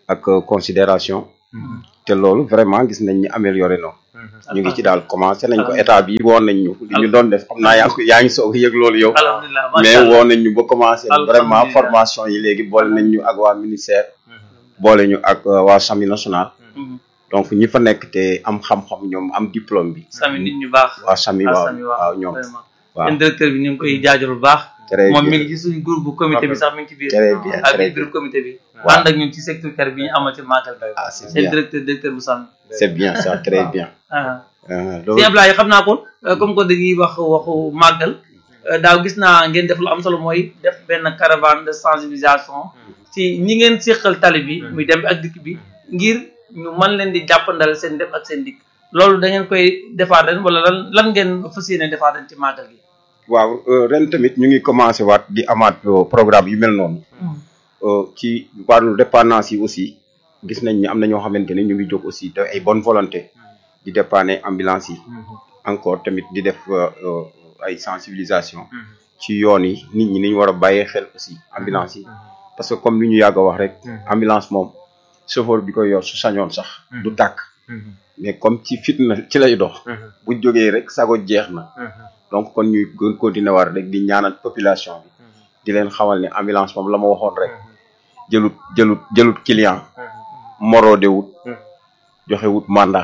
Speaker 5: ak considération te loolu vraiment gis nañ ni amélioré no ñu ngi ci daal commencé nañ ko état bi woon nañ ñu li ñu doon def xam naa yaa ngi yaa ngi soog a yëg loolu yow
Speaker 1: alhamdulilah
Speaker 5: mais woon nañ ñu ba commencé vraiment
Speaker 1: Alhamdulillah.
Speaker 5: formation yi léegi boole nañ ñu ak waa ministère boole ñu ak euh, waa sami national donc ñi fa nekk te am xam-xam ñoom am diplôme bi
Speaker 1: sami nit ñu baax
Speaker 5: waa sami
Speaker 1: ah
Speaker 5: waaw
Speaker 1: sami
Speaker 5: waaw ñoom
Speaker 1: vraiment
Speaker 5: waaw
Speaker 1: seen directeur bi ñu ngi koy jaajëfal bu baax
Speaker 5: très
Speaker 1: moom mi
Speaker 5: bien
Speaker 1: ngi ci suñu groupe bu comité bi sax mi ngi ci biir
Speaker 5: très bien
Speaker 1: ak
Speaker 5: très
Speaker 1: biir
Speaker 5: bien
Speaker 1: comité bi
Speaker 5: Waaw.
Speaker 1: ànd ak ñun ci secteur kër bi ñu amal ci màggal bi
Speaker 5: ah c'est
Speaker 1: seen
Speaker 5: bien
Speaker 1: directeur directeur bu sàmm
Speaker 5: c'est bien ça très bien
Speaker 1: ah
Speaker 5: Euh,
Speaker 1: si
Speaker 5: loolu
Speaker 1: Ablaye xam naa ko euh, comme que dañuy wax waxu màggal euh, daaw gis naa ngeen def lu am solo mooy def benn caravane de sensibilisation ci ñi ngeen séqal tali bi muy dem bi ak dikk bi ngir ñu mën leen di jàppandal seen def ak seen dikk loolu da ngeen koy defaat ren wala lan lan ngeen fas yéene defaat ren ci màggal gi
Speaker 5: waaw euh, ren tamit ñu ngi commencé waat di amaat euh, programme yu mel noonu Euh, ci wàllu dépendance yi aussi gis nañ ni am na ñoo xamante ne ñu ngi jóg aussi te ay bonne volonté di dépanner ambulance yi encore tamit di def euh, euh, ay sensibilisation ci yoon yi nit ñi ni ñu war a bàyyee xel aussi ambulance yi parce que comme li ñu yàgg a wax rek ambulance moom chauffeur bi koy yor su sañoon sax du tàkk mais comme ci fitna ci lay dox bu jógee rek sago jeex na donc kon ñuy gën continuer war rek di ñaanal population bi di leen xamal ne ambulance moom la ma waxoon rek jëlut jëlut jëlut client moroode wut joxe wut mandat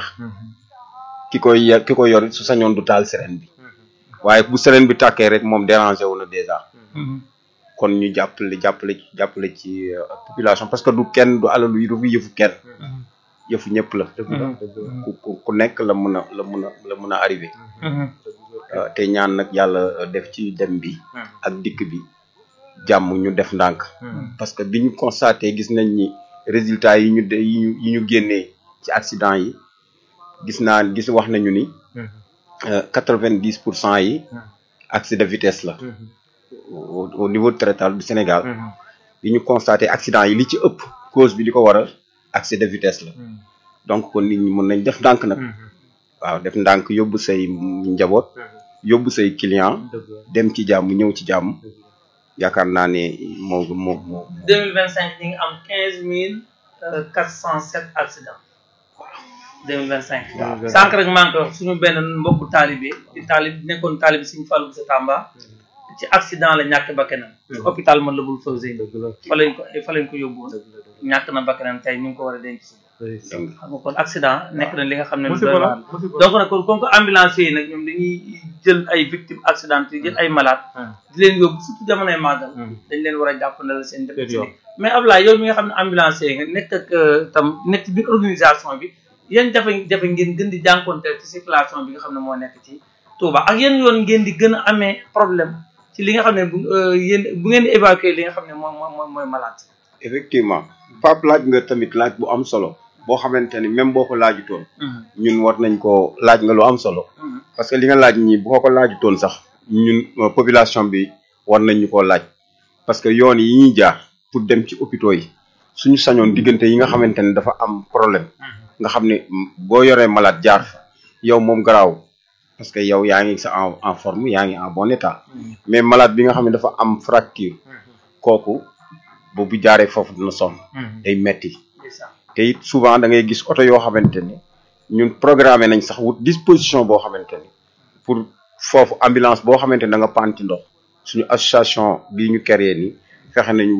Speaker 5: ki koy ye- ki koy yor su sañoon du taal sirène bi waaye bu sirène bi tàkkee rek moom dérangé wu na déjà kon ñu jàppale jàppale ci jàppale ci euh, population parce que du kenn du alalu yi du yëfu kenn yëfu ñëpp la ku ku ku nekk la mun a la mun a la mun a arrivé Euh, te ñaan nag yàlla euh, def ci dem bi ak dikk bi jàmm ñu def ndànk parce que bi ñu constaté gis nañ ni résultat yi ñu de yi ñu yi ñu génnee ci accident yi gis naa gis wax nañu ni quatre vingt dix pour cent yi accès de vitesse la au, au niveau territorial du Sénégal bi ñu constaté accident yi li ci ëpp cause bi li ko waral accès de vitesse la donc kon nit ñi mën nañ def ndànk nag waaw def ndànk yóbbu say njaboot yóbbu say client dem ci jàmm ñëw ci jàmm yaakaar naa ne moo moo moo
Speaker 1: 2025 ñu ngi am 15 407 accidents 2025 sànq rek maa ngi koy wax suñu benn mbokku taalibe di taalib nekkoon taalibe suñu fàllu sa Tamba ci accident la ñàkk bakkanam ci hôpital man la bul Fawzeyni fa lañ ko fa lañ ko yóbbu woon ñàkk na bakkanam tey ñu ngi ko war a denc suba xam nga kon accident nekk na li nga xam ne lu doy waar donc nag kon comme que ambulance yi nag ñoom dañuy jël ay victimes accident yi jël ay malade di leen yóbbu surtout jamonoy màggal dañ leen war a jàppandal seen def ci li mais Ablaye yow mi nga xam ne ambulance yi nga nekk ak euh, tam nekk ci biir organisation bi yan jafe-jafe ngeen gën di jànkonteel ci circulation bi nga xam ne moo nekk ci Touba ak yan yoon ngeen di gën a amee problème ci li nga xam ne bu euh, yéen bu ngeen di évacuer li nga xam ne moom mooy mooy malade
Speaker 5: effectivement Pape laaj nga tamit laaj bu am solo boo xamante ni même boo ko laajutoon ñun war nañ ko laaj nga lu am solo parce que li nga laaj ñi boo ko laajutoon sax ñun euh, population bi war nañ ñu koo laaj parce que yoon yi ñuy jaar pour dem ci hôpitaux yi suñu sañoon diggante yi nga xamante ne dafa am problème nga xam ne mm, boo yoree malade jaar fa yow moom garaaw parce que yow yaa ngi sa en en forme yaa ngi en bon état mais malade bi nga xam ne dafa am fracture kooku boobu jaaree foofu dina sonn day metti te it souvent da ngay gis oto yoo xamante ni ñun programmé nañ sax wut disposition boo xamante ni pour foofu ambulance boo xamante ni da nga panti ndox suñu association bii ñu créé ni fexe nañu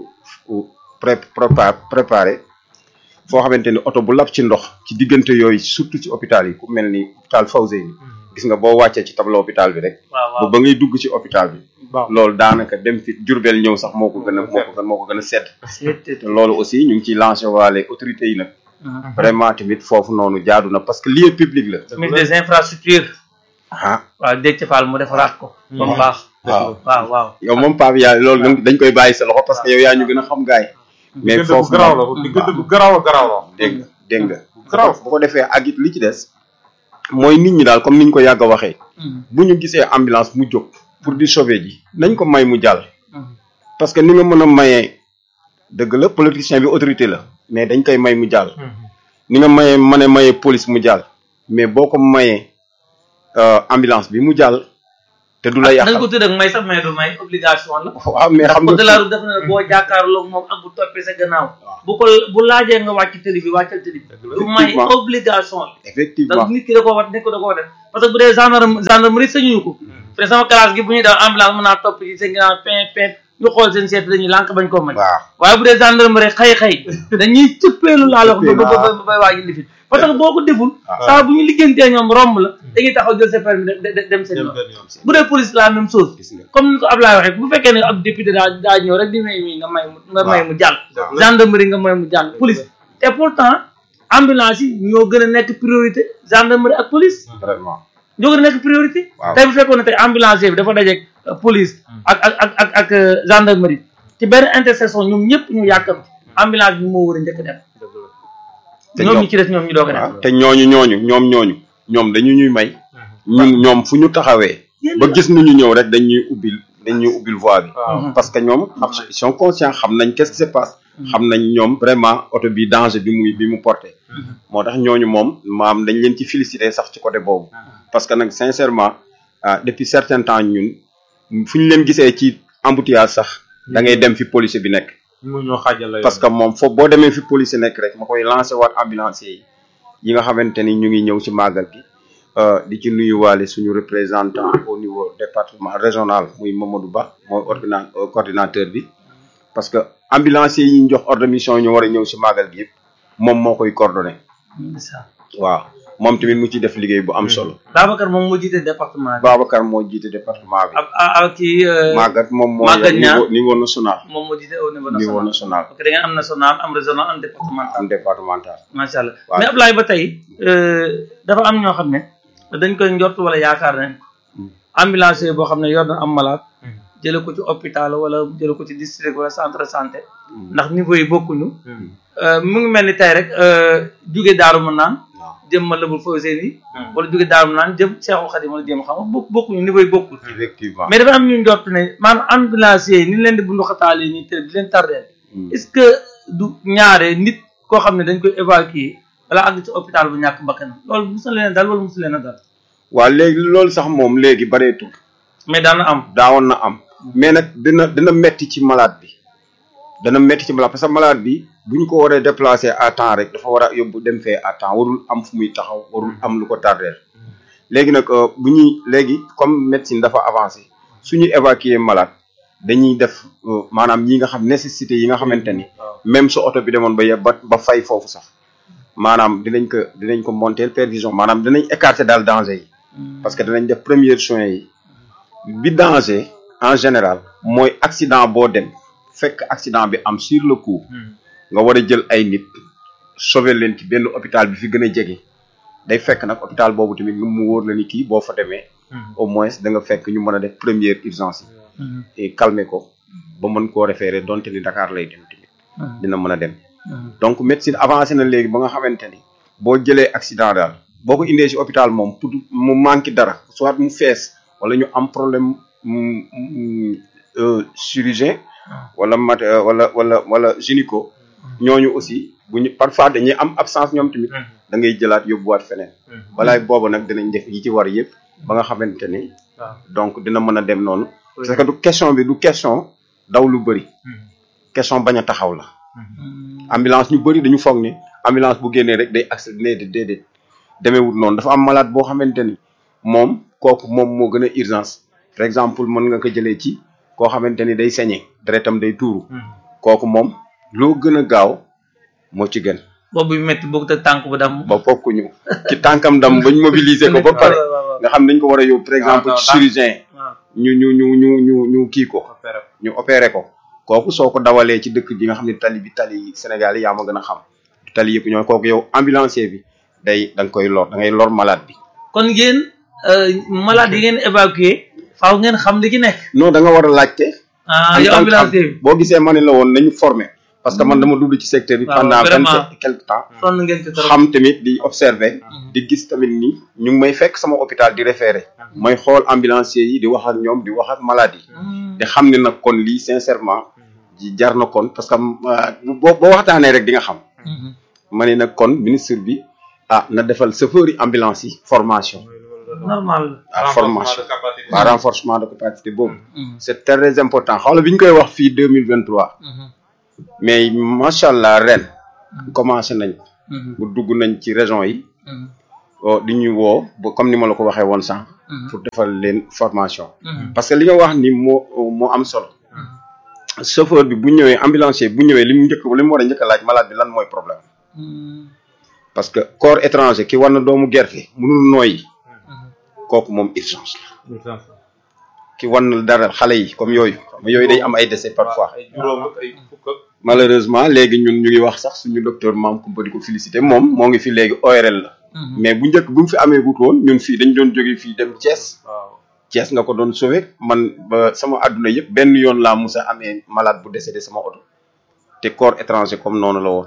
Speaker 5: pré prépa préparé foo xamante ni oto bu lab ci ndox ci diggante yooyu surtout ci hôpital yi ku mel ni hôpital Fawzeyni gis nga boo wàccee ci tableau hôpital bi rek
Speaker 1: waaw
Speaker 5: ba
Speaker 1: waaw
Speaker 5: ba ngay dugg ci hôpital bi loolu daanaka dem fi Jurbel ñëw sax moo ko gën a moo ko gën moo ko gën a sedd te loolu aussi ñu ngi ciy lancé waale autorités yi nag vraiment tamit foofu noonu jaadu na parce que lieu public la
Speaker 1: ministre des infrastructures
Speaker 5: ah
Speaker 1: waaw Déthié Fall mu defaraat ko ba mu baax
Speaker 5: waaw
Speaker 1: waaw waaw
Speaker 5: yow moom Pape yaa loolu dañ- dañ koy bàyyi sa loxo parce que yow yaa ñu gën a xam gaay mais
Speaker 2: diggante bu
Speaker 5: foofu
Speaker 2: garaaw la
Speaker 5: moom-
Speaker 2: diggante bu garaaw a garaaw la
Speaker 5: dégg nga dégg nga
Speaker 2: garaaw
Speaker 5: bu ko defee ak it li ci des mooy nit ñi daal comme ni ñu ko yàgg a waxee bu ñu gisee ambulance mu jóg pour di sauver ji nañ ko may mu jàll parce que ni nga mën a mayee dëgg la politicien bi autorité la mais dañ koy may mu jàll ni nga mayee mën a mayee police mu jàll mais boo ko mayee euh, ambulance bi mu jàll te du la
Speaker 1: dañ
Speaker 5: yàqal
Speaker 1: ko tudd ak may sax mais du may obligation la
Speaker 5: waaw mais
Speaker 1: ndax
Speaker 5: xam
Speaker 1: code de la
Speaker 5: nga
Speaker 1: route def na ne boo jàkkaarloo moom ak bu toppee sa gannaaw bu ko bu laajee nga wàcc tëli bi wàccal tëli bi du may
Speaker 5: Effectivement.
Speaker 1: obligation la
Speaker 5: effectivement
Speaker 1: donc nit ki da koo war nit ko da koo war def parce que bu dee gendarme gendarmerie sañuñu ko fi ne sama classe gi bu ñuy daw ambulance mën naa topp ci seen ginnaaw pin pin ñu xool seen seet dañuy lànk bañ koo may
Speaker 5: waaw
Speaker 1: waaye bu dee gendarmerie xëy xëy dañuy cëppeelu laa la wax ba ba ba bay waaji lifit parce que boo ko deful saa bu ñu liggéeyantee ñoom romb la dañuy taxaw jël sa permis de- de- dem seen yoon bu dee police la même chose
Speaker 5: gis nga
Speaker 1: comme ni ko Ablaye waxee bu fekkee ne ab député daa daa ñëw rek di may mi nga may mu nga may mu jàll gendarmerie nga may mu jàll police te pourtant ambulance yi ñoo gën a nekk priorité gendarmerie ak police
Speaker 5: vraiment
Speaker 1: ñoo gën a nekk priorité
Speaker 5: Waaw.
Speaker 1: tey bu fekkoon ne tey ambulancier bi dafa dajeeg euh, police ak ak ak ak ak euh, gendarmerie ci benn intersection ñoom ñëpp ñu yàkkamti ambulance bi moo war a njëkk a dem
Speaker 5: te
Speaker 1: ñoom
Speaker 5: ñoom-
Speaker 1: ñi ci des ñoom ñu doog a dem
Speaker 5: waaw te ñooñu ñooñu ñoom ñooñu ñoom dañu ñuy may ñun ñoom fu ñu taxawee ba gis ni ñu ñëw rek dañuy ubbil dañuy ubbil voie bi parce que ñoom ils sont conscients xam nañ qu'est-ce qui se passe xam nañ ñoom vraiment oto bi danger bi muy bi mu porté moo tax ñooñu moom maam dañ leen ci féliciter sax ci côté boobu parce que nag sincèrement ah depuis certain temps ñun fu ñu leen gisee ci embouteillage sax da ngay dem fi policier bi nekk
Speaker 2: mu ñoo xaajal la
Speaker 5: parce que moom foofu boo demee fi police nekk rek ma koy lancé waat ambulancier yi yi nga xamante ni ñu ngi ñëw ci màggal gi euh, di ci nuyuwaale suñu représentant au niveau département régional muy Mamadou Ba mooy ordina euh, coordinateur bi parce que ambulancier yi ñu jox ordre de mission ñu war a ñëw ci màggal gi yëpp moom moo koy coordonné waaw moom tamit mu ci def liggéey bu am solo
Speaker 1: Babacar moom moo jiite département bi
Speaker 5: Babacar moo jiite département bi
Speaker 1: ab ab kii euh,
Speaker 5: Magat moom moo
Speaker 1: Maguette Niang.
Speaker 5: niveau niveau national
Speaker 1: moom moo jiite au niveau
Speaker 5: niveau
Speaker 1: national
Speaker 5: national
Speaker 1: parce que da ngeen am national am régional am départemental
Speaker 5: am départemental
Speaker 1: macha allah
Speaker 5: Waaw.
Speaker 1: mais Ablaye ba tey euh, dafa am ñoo xam ne dañ koy njort wala yaakaar nañ ko ambulancier boo xam ne yor na am malade jële ko ci hôpital wala jële ko ci district wala centre de santé ndax niveau yi bokkuñu Euh, mu ngi mel ni tey rek euh, jóge daaru mën naan
Speaker 5: waaw
Speaker 1: jëm ma lëbul fawsee ni wala jóge daaru mën naan jëm Seexul Xadim wala jëm xam nga bokk bokkuñu niveau yi bokkul
Speaker 5: effectivement
Speaker 1: mais dafa am ñu njort ne maanaam ambulancier yi ni leen di bundu xataale nii te di leen tardeel
Speaker 5: Mm.
Speaker 1: est-ce que du ñaare nit koo xam ne dañ koy évacuer wala àgg ci hôpital bu ñàkk bakkan loolu musul leen a dal wala musul leen a dal
Speaker 5: waaw léegi loolu sax moom léegi bareetul
Speaker 1: mais daan na am
Speaker 5: daawoon na am mais nag dina dina metti ci malade bi dana metti ci malade parce que malade bi bu ñu ko waree déplacer à temps rek dafa war a yóbbu dem fee à temps warul am fu muy taxaw warul am lu ko tardeel léegi nag euh, bu ñuy léegi comme médecine dafa avancé suñu évacuer malade dañuy def euh, maanaam ñi nga xam nécessité yi nga xamante ni même su oto bi demoon ba ye ba ba fay foofu sax maanaam dinañ ko dinañ ko monter perfusion maanaam dinañ écarter daal danger yi parce que danañ def premiers soins yi bi danger en général mooy accident boo dem fekk accident bi am sur le coup nga war a jël ay nit sauver leen ci benn hôpital bi fi gën a jege day fekk nag hôpital boobu tamit nga mu wóor la ni kii boo fa demee au moins da nga fekk ñu mën a def première urgence yi et calmer ko ba mën koo référer donte ni Dakar lay dem tamit dina mën a dem donc médecine avancé na léegi ba nga xamante ni boo jëlee accident daal boo ko indee ci hôpital moom pour mu manqué dara soit mu fees wala ñu am problème mm, mm, euh, chirurgien wala mat euh, wala wala wala gynéco ñooñu aussi bu ñu parfois dañuy am absence ñoom tamit da ngay jëlaat yóbbuwaat feneen balaay boobu nag dinañ def yi ci war yëpp ba nga xamante ni donc dina mën a dem noonu parce que du question bi du question daw lu bëri question bañ a taxaw la ambulance ñu bëri dañu foog ni ambulance bu génnee rek day accéléré déedéet déedéet demeewul noonu dafa am malade boo xamante ni moom kooku moom moo gën a urgence par exemple mën nga ko jëlee ci koo xamante ni day saigné deretam day tuuru kooku moom loo gën a gaaw moo ci gën
Speaker 1: boobu yu métti boog te tànk bu dam
Speaker 5: ba fokkuñu ci tànkam dam bañ mobiliser ko ba pare nga xam dañ ko war a yóbbu par exemple ci chirurgien ñu ñu ñu ñu ñu ñu kii ko ñu opéré ko kooku soo ko dawalee ci dëkk bi nga xam ne tali bi tali Sénégal yi yaa ma gën a xam tali yëpp ñoo kooku yow ambulancier bi day da nga koy lor da ngay lor malade bi
Speaker 1: kon yéen euh, malade yi ngeen évacuer faaw ngeen xam li ci nekk
Speaker 5: non da nga war a laajte
Speaker 1: ah
Speaker 5: en
Speaker 1: yow
Speaker 5: tant que-
Speaker 1: ambulancier bi
Speaker 5: boo gisee ma ne la woon nañu formé parce que man dama dugg ci secteur bi
Speaker 1: Waaw,
Speaker 5: pendant vingt
Speaker 1: vraiment.
Speaker 5: sept quelque temps
Speaker 1: sonn ngeen ci trop
Speaker 5: xam tamit di observer di gis tamit ni ñu ngi may fekk sama hôpital di référé may xool ambulancier yi di wax ak ñoom di wax ak malade yi te xam ne nag kon lii sincèrement ji jar na kon parce que euh, boo boo waxtaanee rek di nga xam ma ne nag kon ministre bi ah na defal chauffeur yi ambulance yi formation
Speaker 1: normal
Speaker 5: à formation
Speaker 2: de capacité.
Speaker 5: à renforcement de capacité boobu c'est très important xaw la bi ñu koy wax fii deux mille vingt trois mais macha allah ren commencé nañ ko bu dugg nañ ci région yi oh, di ñu woo ba comme ni ma la ko waxee woon sànq pour defal leen formation parce que li nga wax ni moo moo am solo chauffeur bi bu ñëwee ambulancier bu ñëwee li mu njëkk li mu war a njëkk a laaj malade bi lan mooy problème parce que corps étranger ki war na doomu gerte mënul nooyi kooku moom urgence la ki war na dara xale yi comme yooyu xam nga yooyu day am ay décès parfois
Speaker 2: ay juróom ak ay fukk ak
Speaker 5: malheureusement léegi ñun ñu ngi wax sax suñu docteur Mame Coumba di ko féliciter moom moo ngi fi léegi ORL la mais bu njëkk bu mu fi amee gut woon ñun fii dañ doon jóge fii dem Thiès
Speaker 2: waaw
Speaker 5: Thiès nga ko doon sauver man ba sama àdduna yëpp benn yoon laa mus a amee malade bu décédé sama oto te corps étranger comme noonu la woon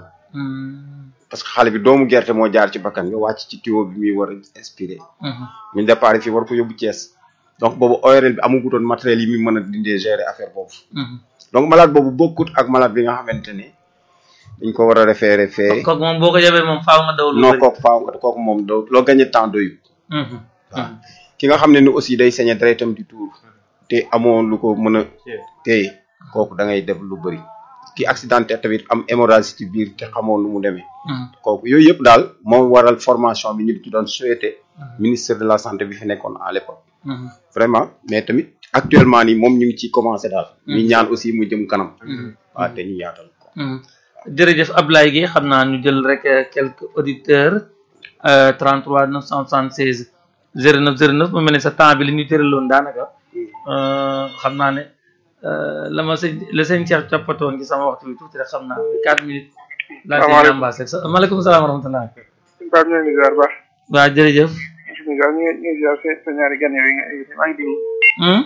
Speaker 5: parce que xale bi doomu gerte moo jaar ci bakkan bi wàcc ci tuyau bi muy war a inspiré ñu départ fii war ko yóbbu Thiès donc boobu ORL bi amagutoon matériel yi muy mën a dindee gérer affaire boobu donc malade boobu bokkut ak malade bi nga xamante ne dañ ko war a référé fee
Speaker 1: kooku moom boo ko yebee moom faaw nga daw lu
Speaker 5: non
Speaker 1: bëri.
Speaker 5: kooku faaw nga kooku moom doo loo gagné temps doyu
Speaker 1: Mhm.
Speaker 5: waaw ki nga xam ne ni aussi day saigner deretam di tuur te amoo lu ko mën a téye kooku da ngay def lu bëri ki accidenté tamit am hémorragie ci biir te xamoo nu mu demee
Speaker 1: Mhm.
Speaker 5: kooku yooyu yëpp daal moo waral formation bi ñu ci doon souhaité ministre de la santé bi fi nekkoon à l'époque
Speaker 1: Mhm.
Speaker 5: vraiment mais tamit actuellement nii moom ñu ngi ciy commencé daal ñu ñaan aussi mu jëm kanam waaw te ñu yaatal ko
Speaker 1: Mhm. jërëjëf Ablaye Gueye xam naa ñu jël rek euh, quelques auditeurs euh, 33 976 09 09 mu mel ne sa temps bi li ñu tëraloon daanaka euh, xam naa ne euh, la ma sëñ la sëñ Cheikh toppatoon ci sama waxtu bi tuuti rek xam naa 4 minutes. laa ciy
Speaker 6: Salaamaaleykum.
Speaker 1: ñambaas rek sa maaleykum salaam wa rahmatulah.
Speaker 6: Pape ñu ngi leen di ziar baax
Speaker 1: waaw jërëjëf.
Speaker 6: ñu ngi ñu ngi ziar sa sa ñaari gan yooyu nga invité maa ngi déglu
Speaker 1: Hmm?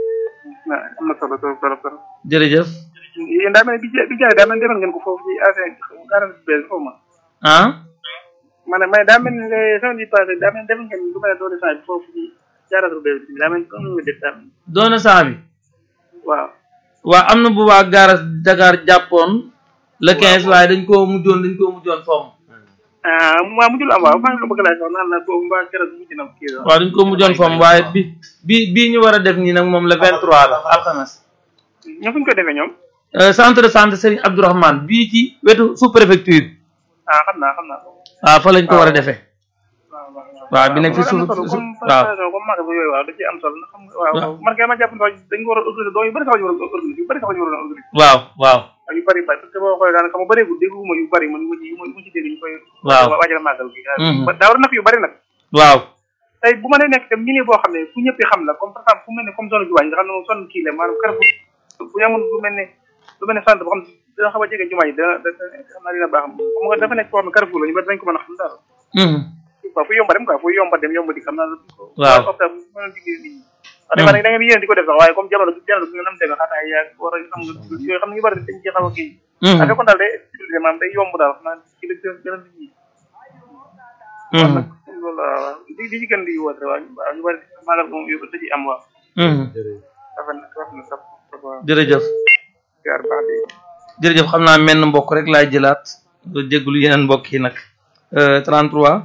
Speaker 6: na am na solo trop trop trop
Speaker 1: jërëjëf.
Speaker 6: yéen daa mel ne bi ja- bi jaay daa mel ne defoon ngeen ko foofu ci affaire garage bu bees foofu ma
Speaker 1: ah.
Speaker 6: ma ne mais daa mel ne semaine bi passé daa mel ne defoon ngeen lu mel ne doole saa bi foofu ci garage bu bees bi daa mel ne comme ni nga def daa mel
Speaker 1: doona saa bi.
Speaker 6: waaw
Speaker 1: waa am na bu waa garas Dakar jàppoon le 15 waaye dañ koo mujjoon dañ koo mujjoon fomm.
Speaker 6: ah waaw mujjul am waaw maa ngi ko bëgg laa wax naan la boobu mbaa keroog mujj na kii la
Speaker 1: waaw dañ ko mujjoon fomm waaye bi bi bii ñu war a def nii nag moom le 23 la alxames.
Speaker 6: ñoo fu ñu ko defee ñoom
Speaker 1: Euh, centre de santé Serigne Abdourahmane bii ci wetu sous préfecture
Speaker 6: ah xam naa xam naa ko
Speaker 1: waaw fa lañ ko war a defee.
Speaker 6: waaw waaw
Speaker 1: waaw bi nekk fi
Speaker 6: am na
Speaker 1: suuf
Speaker 6: solo
Speaker 1: suuf
Speaker 6: comme
Speaker 1: waaw.
Speaker 6: comme mag bu yooyu waaw da ciy am solo xam nga waaw
Speaker 1: waaw.
Speaker 6: man kay ma jàpp ne dañ ko war a organiser doo yu bëri sax ñu war a organiser yu bëri sax ñu war a organiser
Speaker 1: waaw waaw
Speaker 6: waaw yu bëri bëri parce que boo xoolee daanaka ma bëreegul dégguma yu bëri man mu ci mu ci dégg ñu koy
Speaker 1: Waaw.
Speaker 6: waajal màggal gi
Speaker 1: Mhm.
Speaker 6: daa war a nekk yu bëri nag
Speaker 1: waaw.
Speaker 6: tey bu ma nee nekk tam milieu boo xam ne fu ñëpp xam la comme par exemple fu mel ne comme zone jumaa yi nga xam ne moom zone kii la maanaam Carrefour bu ñu amoon lu mel ne lu mel ne centre boo xam ne dina xaw a jege jumaa yi dana dana xam naa dina baax xam nga dafa nekk foo xam ne Carrefour la ñu bëri dañ ko mën a xam daal
Speaker 1: Mhm.
Speaker 6: waaw fu yomba dem quoi fu yomba dem yomba di xam naa
Speaker 1: Waaw.
Speaker 6: opta bu mën a liggéey nit ñi wax dëgg da ngeen yéen di ko def sax waaye comme jamono jamono bi nga nam demee xataa yaa war a xam nga yooyu xam ne ñu bëri dañ ci xaw a kii
Speaker 1: Mhm.
Speaker 6: a fekkoon daal day utilisé maanaam day yomb daal xam naa ci la gën gën a nit ñi
Speaker 1: Mhm.
Speaker 6: loolu la waaw di di ci gën di woote waaw ñu waaw ñu bëri maagal moom yóbbu da ci am waaw
Speaker 1: Mhm.
Speaker 6: dafa na dafa na sax dafa
Speaker 1: jërëjëf
Speaker 6: jaar baax di
Speaker 1: jërëjëf xam naa menn mbokk rek laay jëlaat nga jégalu yeneen mbokk yi nag Euh, 33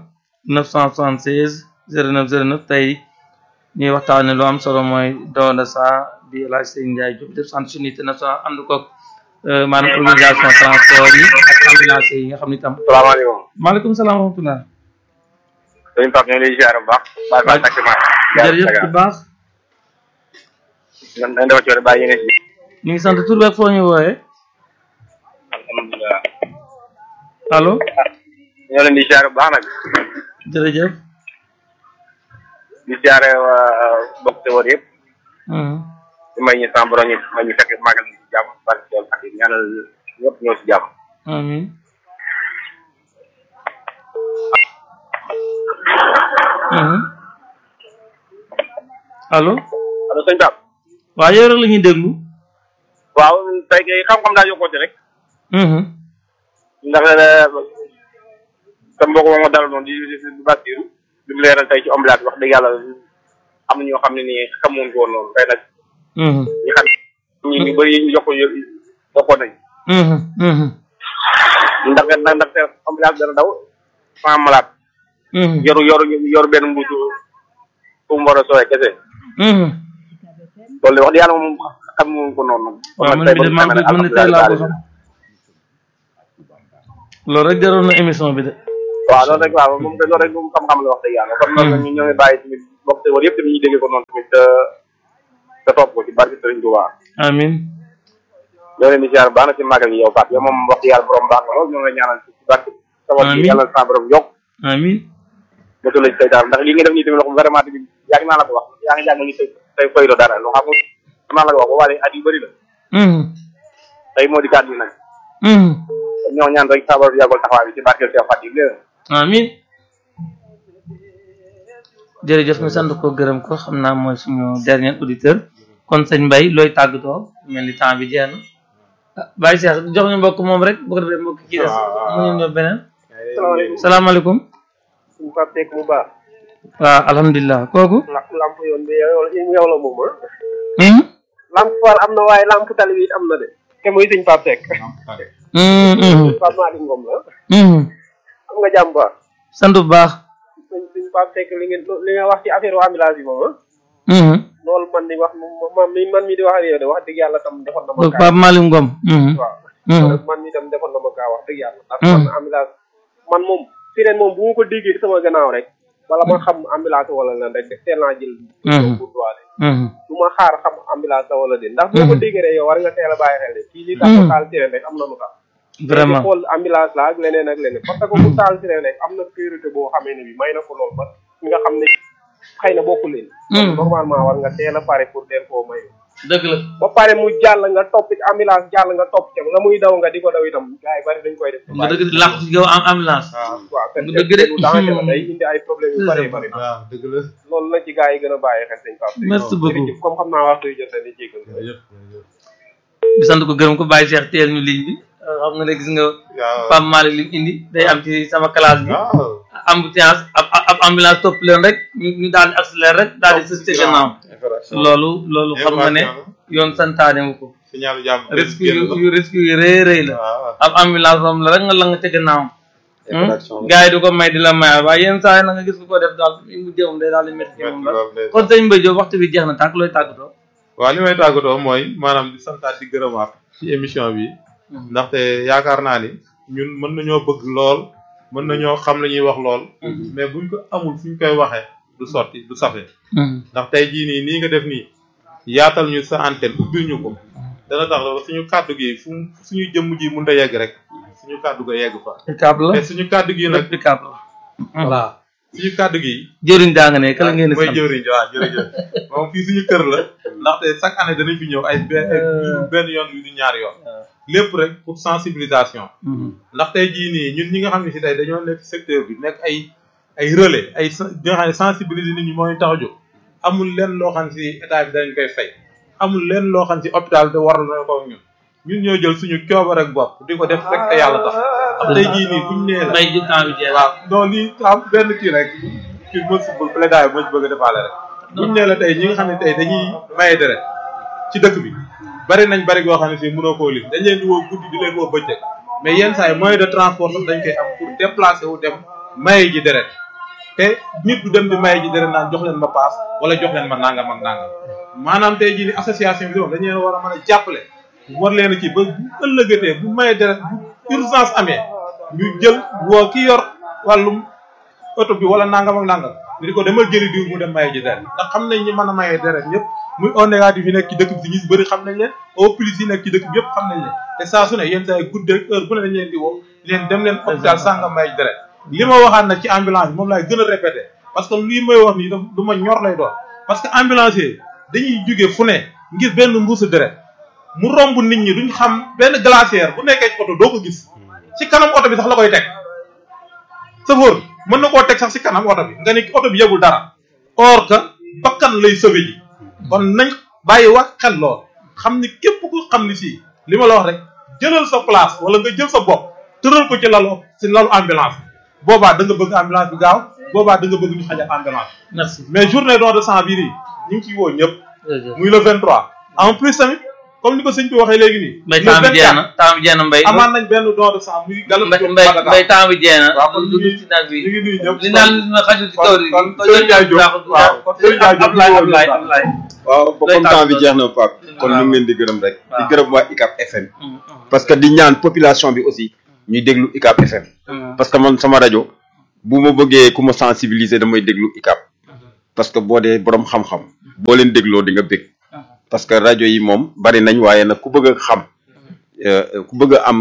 Speaker 1: 976 09 09 tey ñuy waxtaane lu am solo mooy don de sang bi El Hadj Sëñ Ndiaye Diop def centre unité national ànd koog euh, maanaam organisation transport yi ak ambulance yi nga xam ni tam
Speaker 3: salaamaaleykum
Speaker 1: maaleykum salaam wa rahmatulah
Speaker 3: sëñ Pape ñu ngi lay ziar bu baax baax baax taximan
Speaker 1: jërëjëf bu baax
Speaker 3: dañ dañ dafa coore bàyyi yéene si
Speaker 1: ñu ngi sant tur beeg foo ñu wooyee
Speaker 3: alhamdulilah
Speaker 1: allo
Speaker 3: ñoo leen di ziar bu baax nag
Speaker 1: jërëjëf
Speaker 3: di ziare waa bokk te woon yëpp
Speaker 1: Mhm.
Speaker 3: di may ñu sama borom ñu may ñu fekk màggal gi si jàmm barke dool ak ñaanal ñëpp ñëw si jàmm
Speaker 1: amiin Mhm. allo
Speaker 3: allo sëñ Pape
Speaker 1: waaw yow rek la ñuy déglu
Speaker 3: waaw tey kay xam-xam daa yokkoote rek
Speaker 1: Mhm.
Speaker 3: ndax sa mbokk moom ma dal noonu di di di Basiru li mu leeral tey ci ambulance wax dëgg yàlla am na ñoo xam ne nii xamoon ko woon noonu tey nag
Speaker 1: Mhm.
Speaker 3: ñi xam ñi ñu bëri ñu yokko yokkoo nañ
Speaker 1: Mhm. Mhm.
Speaker 3: ndax ndax ndax ambulance dana daw sans malade
Speaker 1: Mhm.
Speaker 3: yoru yoru yoru benn mbuusu
Speaker 7: fu mu war a sooyee kese
Speaker 1: Mhm.
Speaker 7: loolu de wax dëgg yàlla moom xam moom ko noonu
Speaker 1: waaw man bi de maa ngi man de tey laa ko xam loolu rek jaroon na émission bi de
Speaker 7: waaw loolu rek waaw moom de loolu rek moom xam-xam la wax dëgg yàlla kon noonu ñu ñoo ngi bàyyi tamit bokk te war yëpp tamit ñu déggee ko noonu tamit te te topp ko ci barke Sëriñ Tuubaa
Speaker 1: amin
Speaker 7: ñoo leen di ziar baax na ci màggal gi yow Pape yow moom wax dëgg yàlla borom baax nga lool ñoo ngi lay ñaanal ci barke sabab
Speaker 1: Amiin.
Speaker 7: bi yàlla na sa borom yokk
Speaker 1: amin
Speaker 7: motul la ci tey daal ndax li nga def nii tamit wax vraiment tamit yaa ngi naa la ko wax yaa ngi jàng ni tey tey koy do dara lu xam nga maa la ko wax ba wàlle at yu bëri la
Speaker 1: Mhm.
Speaker 7: tey moo di kàddu yi nag
Speaker 1: Mhm.
Speaker 7: kon ñoo ñaan rek sa borom yàggal taxawaay bi ci barkeel Cheikh Fatim léegi
Speaker 1: amin jërëjëf ñu sant ko gërëm ko xam naa mooy suñu dernier auditeur kon sëñ Mbaye looy tàggatoo mel ni temps bi jeex na ah Baye Cheikh jox ñu mbokk moom rek bu ko defee mbokk ci des mu ñu ñëw beneen
Speaker 6: salaamaaleykum
Speaker 1: salaamaaleykum
Speaker 6: suñu Pape Seck bu baax
Speaker 1: waaw alhamdulilah kooku
Speaker 6: la lamp yoon bi yow yow la moom ah
Speaker 1: Mhm.
Speaker 6: lamp faal am na waaye lamp tali bi it am na de te muy sëñ Pape Seck
Speaker 1: Mhm, mhm,
Speaker 6: Pape Malick Ngom la
Speaker 1: mhm.
Speaker 6: am nga jàmm baax
Speaker 1: sant bu baax
Speaker 6: sëñ sëñ Pape Seck li ngeen li nga wax ci affaire ambulance bi moom ah
Speaker 1: Mhm.
Speaker 6: loolu man di wax moom man mi man mi di wax ak yow de wax dëgg yàlla tam defoon na ma
Speaker 1: donc
Speaker 6: kaa
Speaker 1: Pape Malick Ngom Mhm.
Speaker 6: waaw
Speaker 1: Mhm.
Speaker 6: man mi tam defoon na ma kaa wax dëgg yàlla ndax
Speaker 1: Hmm.
Speaker 6: man ambulance man moom sirène moom bu ma ko déggee ci sama gannaaw rek bala ma xam ambulance wala lan rek teel naa jël
Speaker 1: Hmm.
Speaker 6: pour doole
Speaker 1: Mhm.
Speaker 6: du ma xaar xam ambulance la wala déet ndax boo ko déggee rek yow war nga teel a bàyyi xel de kii li tax
Speaker 1: Hmm.
Speaker 6: mu taal sirène rek am na lu tax
Speaker 1: vraiment
Speaker 6: xool ambulance la ak leneen ak leneen parce que ku taal sirène rek am na priorité boo xamee ne bi may na ko lool ba nga xam ne xëy na bokku leen
Speaker 1: Hmm.
Speaker 6: normalement war nga teel a pare pour teel koo may
Speaker 1: dëgg la
Speaker 6: ba pare mu jàll nga topp ci ambulance jàll nga topp ca la muy daw nga di ko daw itam gars yi bari dañ koy def
Speaker 1: nga dëgg làq ci gaw am ambulance
Speaker 6: waaw te
Speaker 1: nga dëgg de.
Speaker 6: lu danger la day indi ay problème yu bari bari
Speaker 2: waaw dëgg la
Speaker 6: loolu la ci gars yi gën a bàyyi xel sëñ Pape
Speaker 1: merci beaucoup
Speaker 6: jërëjëf comme xam naa waxtu yu jot na di jégal
Speaker 2: jërëjëf jërëjëf
Speaker 1: di sant ko gërëm ko Baye Cheikh teel ñu ligne bi xam nga ne gis nga
Speaker 2: waaw
Speaker 1: Pape Malick li mu indi day am ci sama classe bi
Speaker 2: waaw
Speaker 1: embouteillage ab ab ambulance topp leen rek ñu ñu daal di accélérer rek daal di sës ci gannaaw loolu loolu xam nga ne yoon santaane wu ko
Speaker 2: signal jàmm
Speaker 1: risque yu yu risque yu rëy rëy la
Speaker 2: waaw
Speaker 1: ab ambulance moom la rek nga la nga ca gannaawam
Speaker 5: infraction la.
Speaker 1: gars yi du ko may di la may waaye yenn saa yi na nga gis ku ko def daal mu jëmum day daal di métti ci moom la kon sëñ Mbaye Diop waxtu bi jeex na tàkk looy tàggatoo
Speaker 2: waaw li may tàggatoo mooy maanaam di santaat di gërëmaat ci émission bi ndaxte yaakaar naa ni ñun mën nañoo bëgg lool mën nañoo xam la ñuy wax lool mais buñ ko amul fu ñu koy waxee du sotti du safe ndax tey jii nii nii nga def nii yaatal ñu sa antenne ubbil ñu ko dana tax ba suñu kàddu gi fu mu- suñu jëmm ji mun a yegg rek suñu kàddu ga yegg fa
Speaker 1: pick-up la
Speaker 2: te suñu kàddu gi nag
Speaker 1: pick-up la
Speaker 2: voilà suñu kàddu gi
Speaker 1: jëriñ daa nga ne kala ngeen di
Speaker 2: mooy
Speaker 1: sant
Speaker 2: jëwriñ waaw jërëjëf moom fii suñu kër la ndaxte chaque année danañ fi ñëw ay benn ay benn yoon yu du ñaari yoon lépp rek pour sensibilisation
Speaker 1: Mhm.
Speaker 2: ndax tey jii nii ñun ñi nga xam ne si tey dañoo nekk ci secteur bi nekk ay ay relais ay sen- ñi nga xam ne sensibiliser nit ñi moo ñu tax a jóg amul lenn loo xam si état bi dañ koy fay amul lenn loo xam si hôpital de war na ko ñun ñun ñoo jël suñu coobar ak bopp di ko def rek te yàlla tax ndax tey jii nii buñ nee la
Speaker 1: may ji temps bi jeex
Speaker 2: waaw non lii am benn kii rek kii mo si bëgg plaidoyer moo ci bëgg a defaale rek buñ nee la tey ñi nga xam ne tey dañuy maye deret ci dëkk bi bari nañ bari goo xam ne si mënoo koo lim dañ leen di woo guddi di leen woo bëccëg mais yenn saa yi moyen de transport sax dañ koy am pour déplacer wu dem maye ji deret te nit du dem di maye ji deret naan jox leen ma paas wala jox leen ma nangam ak nangam maanaam tey jii ni association bi moom dañu leen war a mën a jàppale war leen a kii ba bu ëllëgatee bu maye deret bu urgence amee ñu jël woo ki yor wàllum oto bi wala nangam ak nangam ñu di ko demal jëli diw mu dem maye ji deret ndax xam nañ ñi mën a maye deret ñëpp muy O négatif yi nekk ci dëkk bi si ñu si bëri xam nañ leen O plus yi nekk ci dëkk bi yëpp xam nañ leen te saa su ne yenn saa yi guddeeg heure bu ne dañ leen di woo di leen dem leen hôpital sàngam maye ji deret li ma waxaat nag ci ambulance bi moom laay gën a répété parce que lii may wax nii daf lu ma ñor lay doon parce que ambulancier dañuy jóge fu ne ngir benn mbuusu deret mu romb nit ñi duñ xam benn glacière bu nekkee ci oto doo ko gis ci kanam oto bi sax la koy teg sëfoor mën na koo teg sax ci kanam oto bi nga ne oto bi yegul dara or que bakkan lay sauvé ji kon nañ bàyyi wax xel lool xam ni képp ku xam ni si li ma la wax rek jëlal sa place wala nga jël sa bopp tëral ko ci lalu ci lalu ambulance boobaa da nga bëgg ambulance bi gaaw boobaa da nga bëgg ñu xajal ambulance
Speaker 1: merci
Speaker 2: mais journée don de sang bii nii ñu ngi ciy woo ñëpp
Speaker 1: jërëjëf
Speaker 2: muy le 23 en plus tamit comme ni ko sëñ bi waxee léegi nii
Speaker 1: mbay
Speaker 2: le
Speaker 1: temps bi jeex
Speaker 2: 24
Speaker 1: na temps bi jeex na mbay
Speaker 2: amaan nañ benn don de sang muy galop
Speaker 1: mbay
Speaker 2: Diop
Speaker 1: mbay
Speaker 2: Madaga.
Speaker 1: mbay temps bi jeex na
Speaker 2: waaw kon
Speaker 1: du
Speaker 2: ñu ngi
Speaker 1: ci nag bi
Speaker 2: ñu ngi nuyu ñëpp
Speaker 1: li naan li na xajul ci
Speaker 2: kon
Speaker 1: taw yi
Speaker 2: kon
Speaker 1: ko
Speaker 2: Serigne Ndiaye Diop
Speaker 1: baaxul
Speaker 2: waaw kon Serigne Ndiaye Diop
Speaker 1: Ablaye
Speaker 2: ñu
Speaker 1: Ablaye
Speaker 2: ngi
Speaker 1: Ablaye
Speaker 5: waaw
Speaker 1: Lay
Speaker 5: comme temps bi
Speaker 1: tàggatoo.
Speaker 5: jeex na Pape kon
Speaker 1: Waaw.
Speaker 5: ñu ngi leen di gërëm rek di
Speaker 1: Waaw.
Speaker 5: gërëm waa ICAP FM parce que di ñaan population bi aussi ñuy déglu ICAP FM parce que man sama rajo bu ma bëggee ku ma sensibiliser damay déglu ICAP parce que boo dee borom xam-xam boo leen dégloo di nga bég parce que rajo yi moom bari nañ waaye nag ku bëgg a xam euh, ku bëgg a am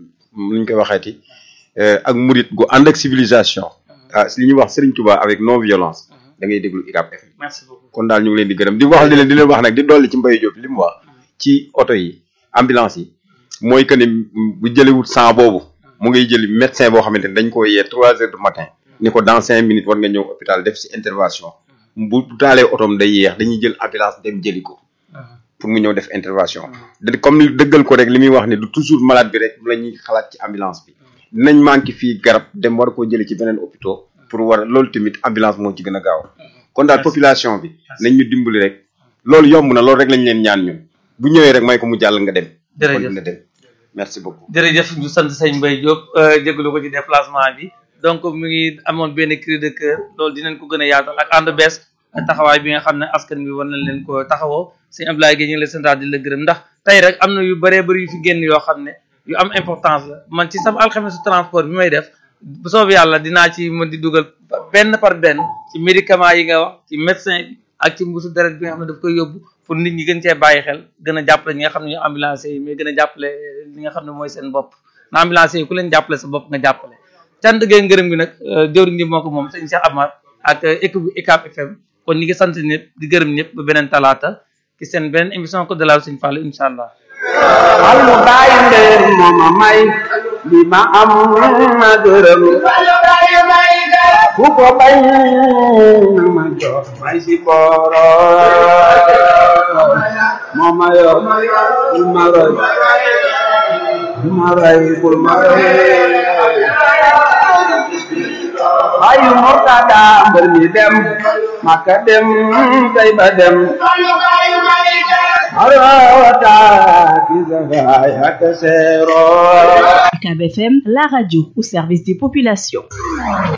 Speaker 5: nu ñu koy waxeeti euh, ak murit gu ànd ak civilisation ah li ñuy wax Serigne Touba avec non violence da ngay déglu ICAP FM
Speaker 1: merci beaucoup
Speaker 5: kon daal ñu ngi leen di gërëm di wax di leen di leen wax nag di dolli ci Mbaye Diop li mu wax ci oto yi ambulance yi mooy que ni bu jëliwut sang boobu mu ngay jëli médecin boo xamante ni dañ ko yee trois heures du matin ni ko dans cinq minutes war nga ñëw hôpital def si intervention bu bu taalee otoom day yeex dañuy jël ambulance dem jëli ko pour mu ñëw def intervention da comme ni dëggal ko rek li muy wax ni du toujours malade bi rek la ñuy xalaat ci ambulance bi dinañ manqué fii garab dem war koo jëli ci beneen hôpital pour war a loolu tamit ambulance moo ci gën a gaaw kon daal population bi nañ ñu dimbali rek loolu yomb na loolu rek lañ leen ñaan ñun bu ñëwee rek may ko mu jàll nga dem
Speaker 1: Jërëjëf.
Speaker 5: kon dina dem merci beaucoup
Speaker 1: jërëjëf ñu sant sëñ Mbaye Diop jégalu ko ci déplacement bi donc mu ngi amoon benn cri de cœur loolu dinañ ko gën a yaatal ak ànd bees taxawaay bi nga xam ne askan bi war nañ leen ko taxawoo sëñ Abdoulaye Guèye ñu ngi lay santaat di la gërëm ndax tey rek am na yu bëree bëri yu fi génn yoo xam ne yu am importance la man ci sama alxames transport bi may def bu soobee yàlla dinaa ci mën di dugal benn par benn ci médicament yi nga wax ci médecin bi ak ci mbuusu deret bi nga xam ne daf koy yóbbu pour nit ñi gën cee bàyyi xel gën a jàppale ñi nga xam ne ñoo ambulance yi mais gën a jàppale li nga xam ne mooy seen bopp na ambulance yi ku leen jàppale sa bopp nga jàppale cant gee ngërëm gi nag jëwriñ gi moo ko moom sëñ Cheikh Amar ak équipe bu ICAP FM kon ñi ngi sant ñëpp di gërëm ñëpp ba beneen talaata ci seen beneen émission ko de la sëñ Fallou incha allah
Speaker 8: Almu baay ndeen mooma may li ma am ma gërëm ku ko bañ na ma jox may si booro mooma yor bul ma roy bul ma roy bul ma roy ayu murtada mbër mi dem maka dem tay ba dem arawata kisafay ak seero
Speaker 9: UCAB FM, la radio au service des populations.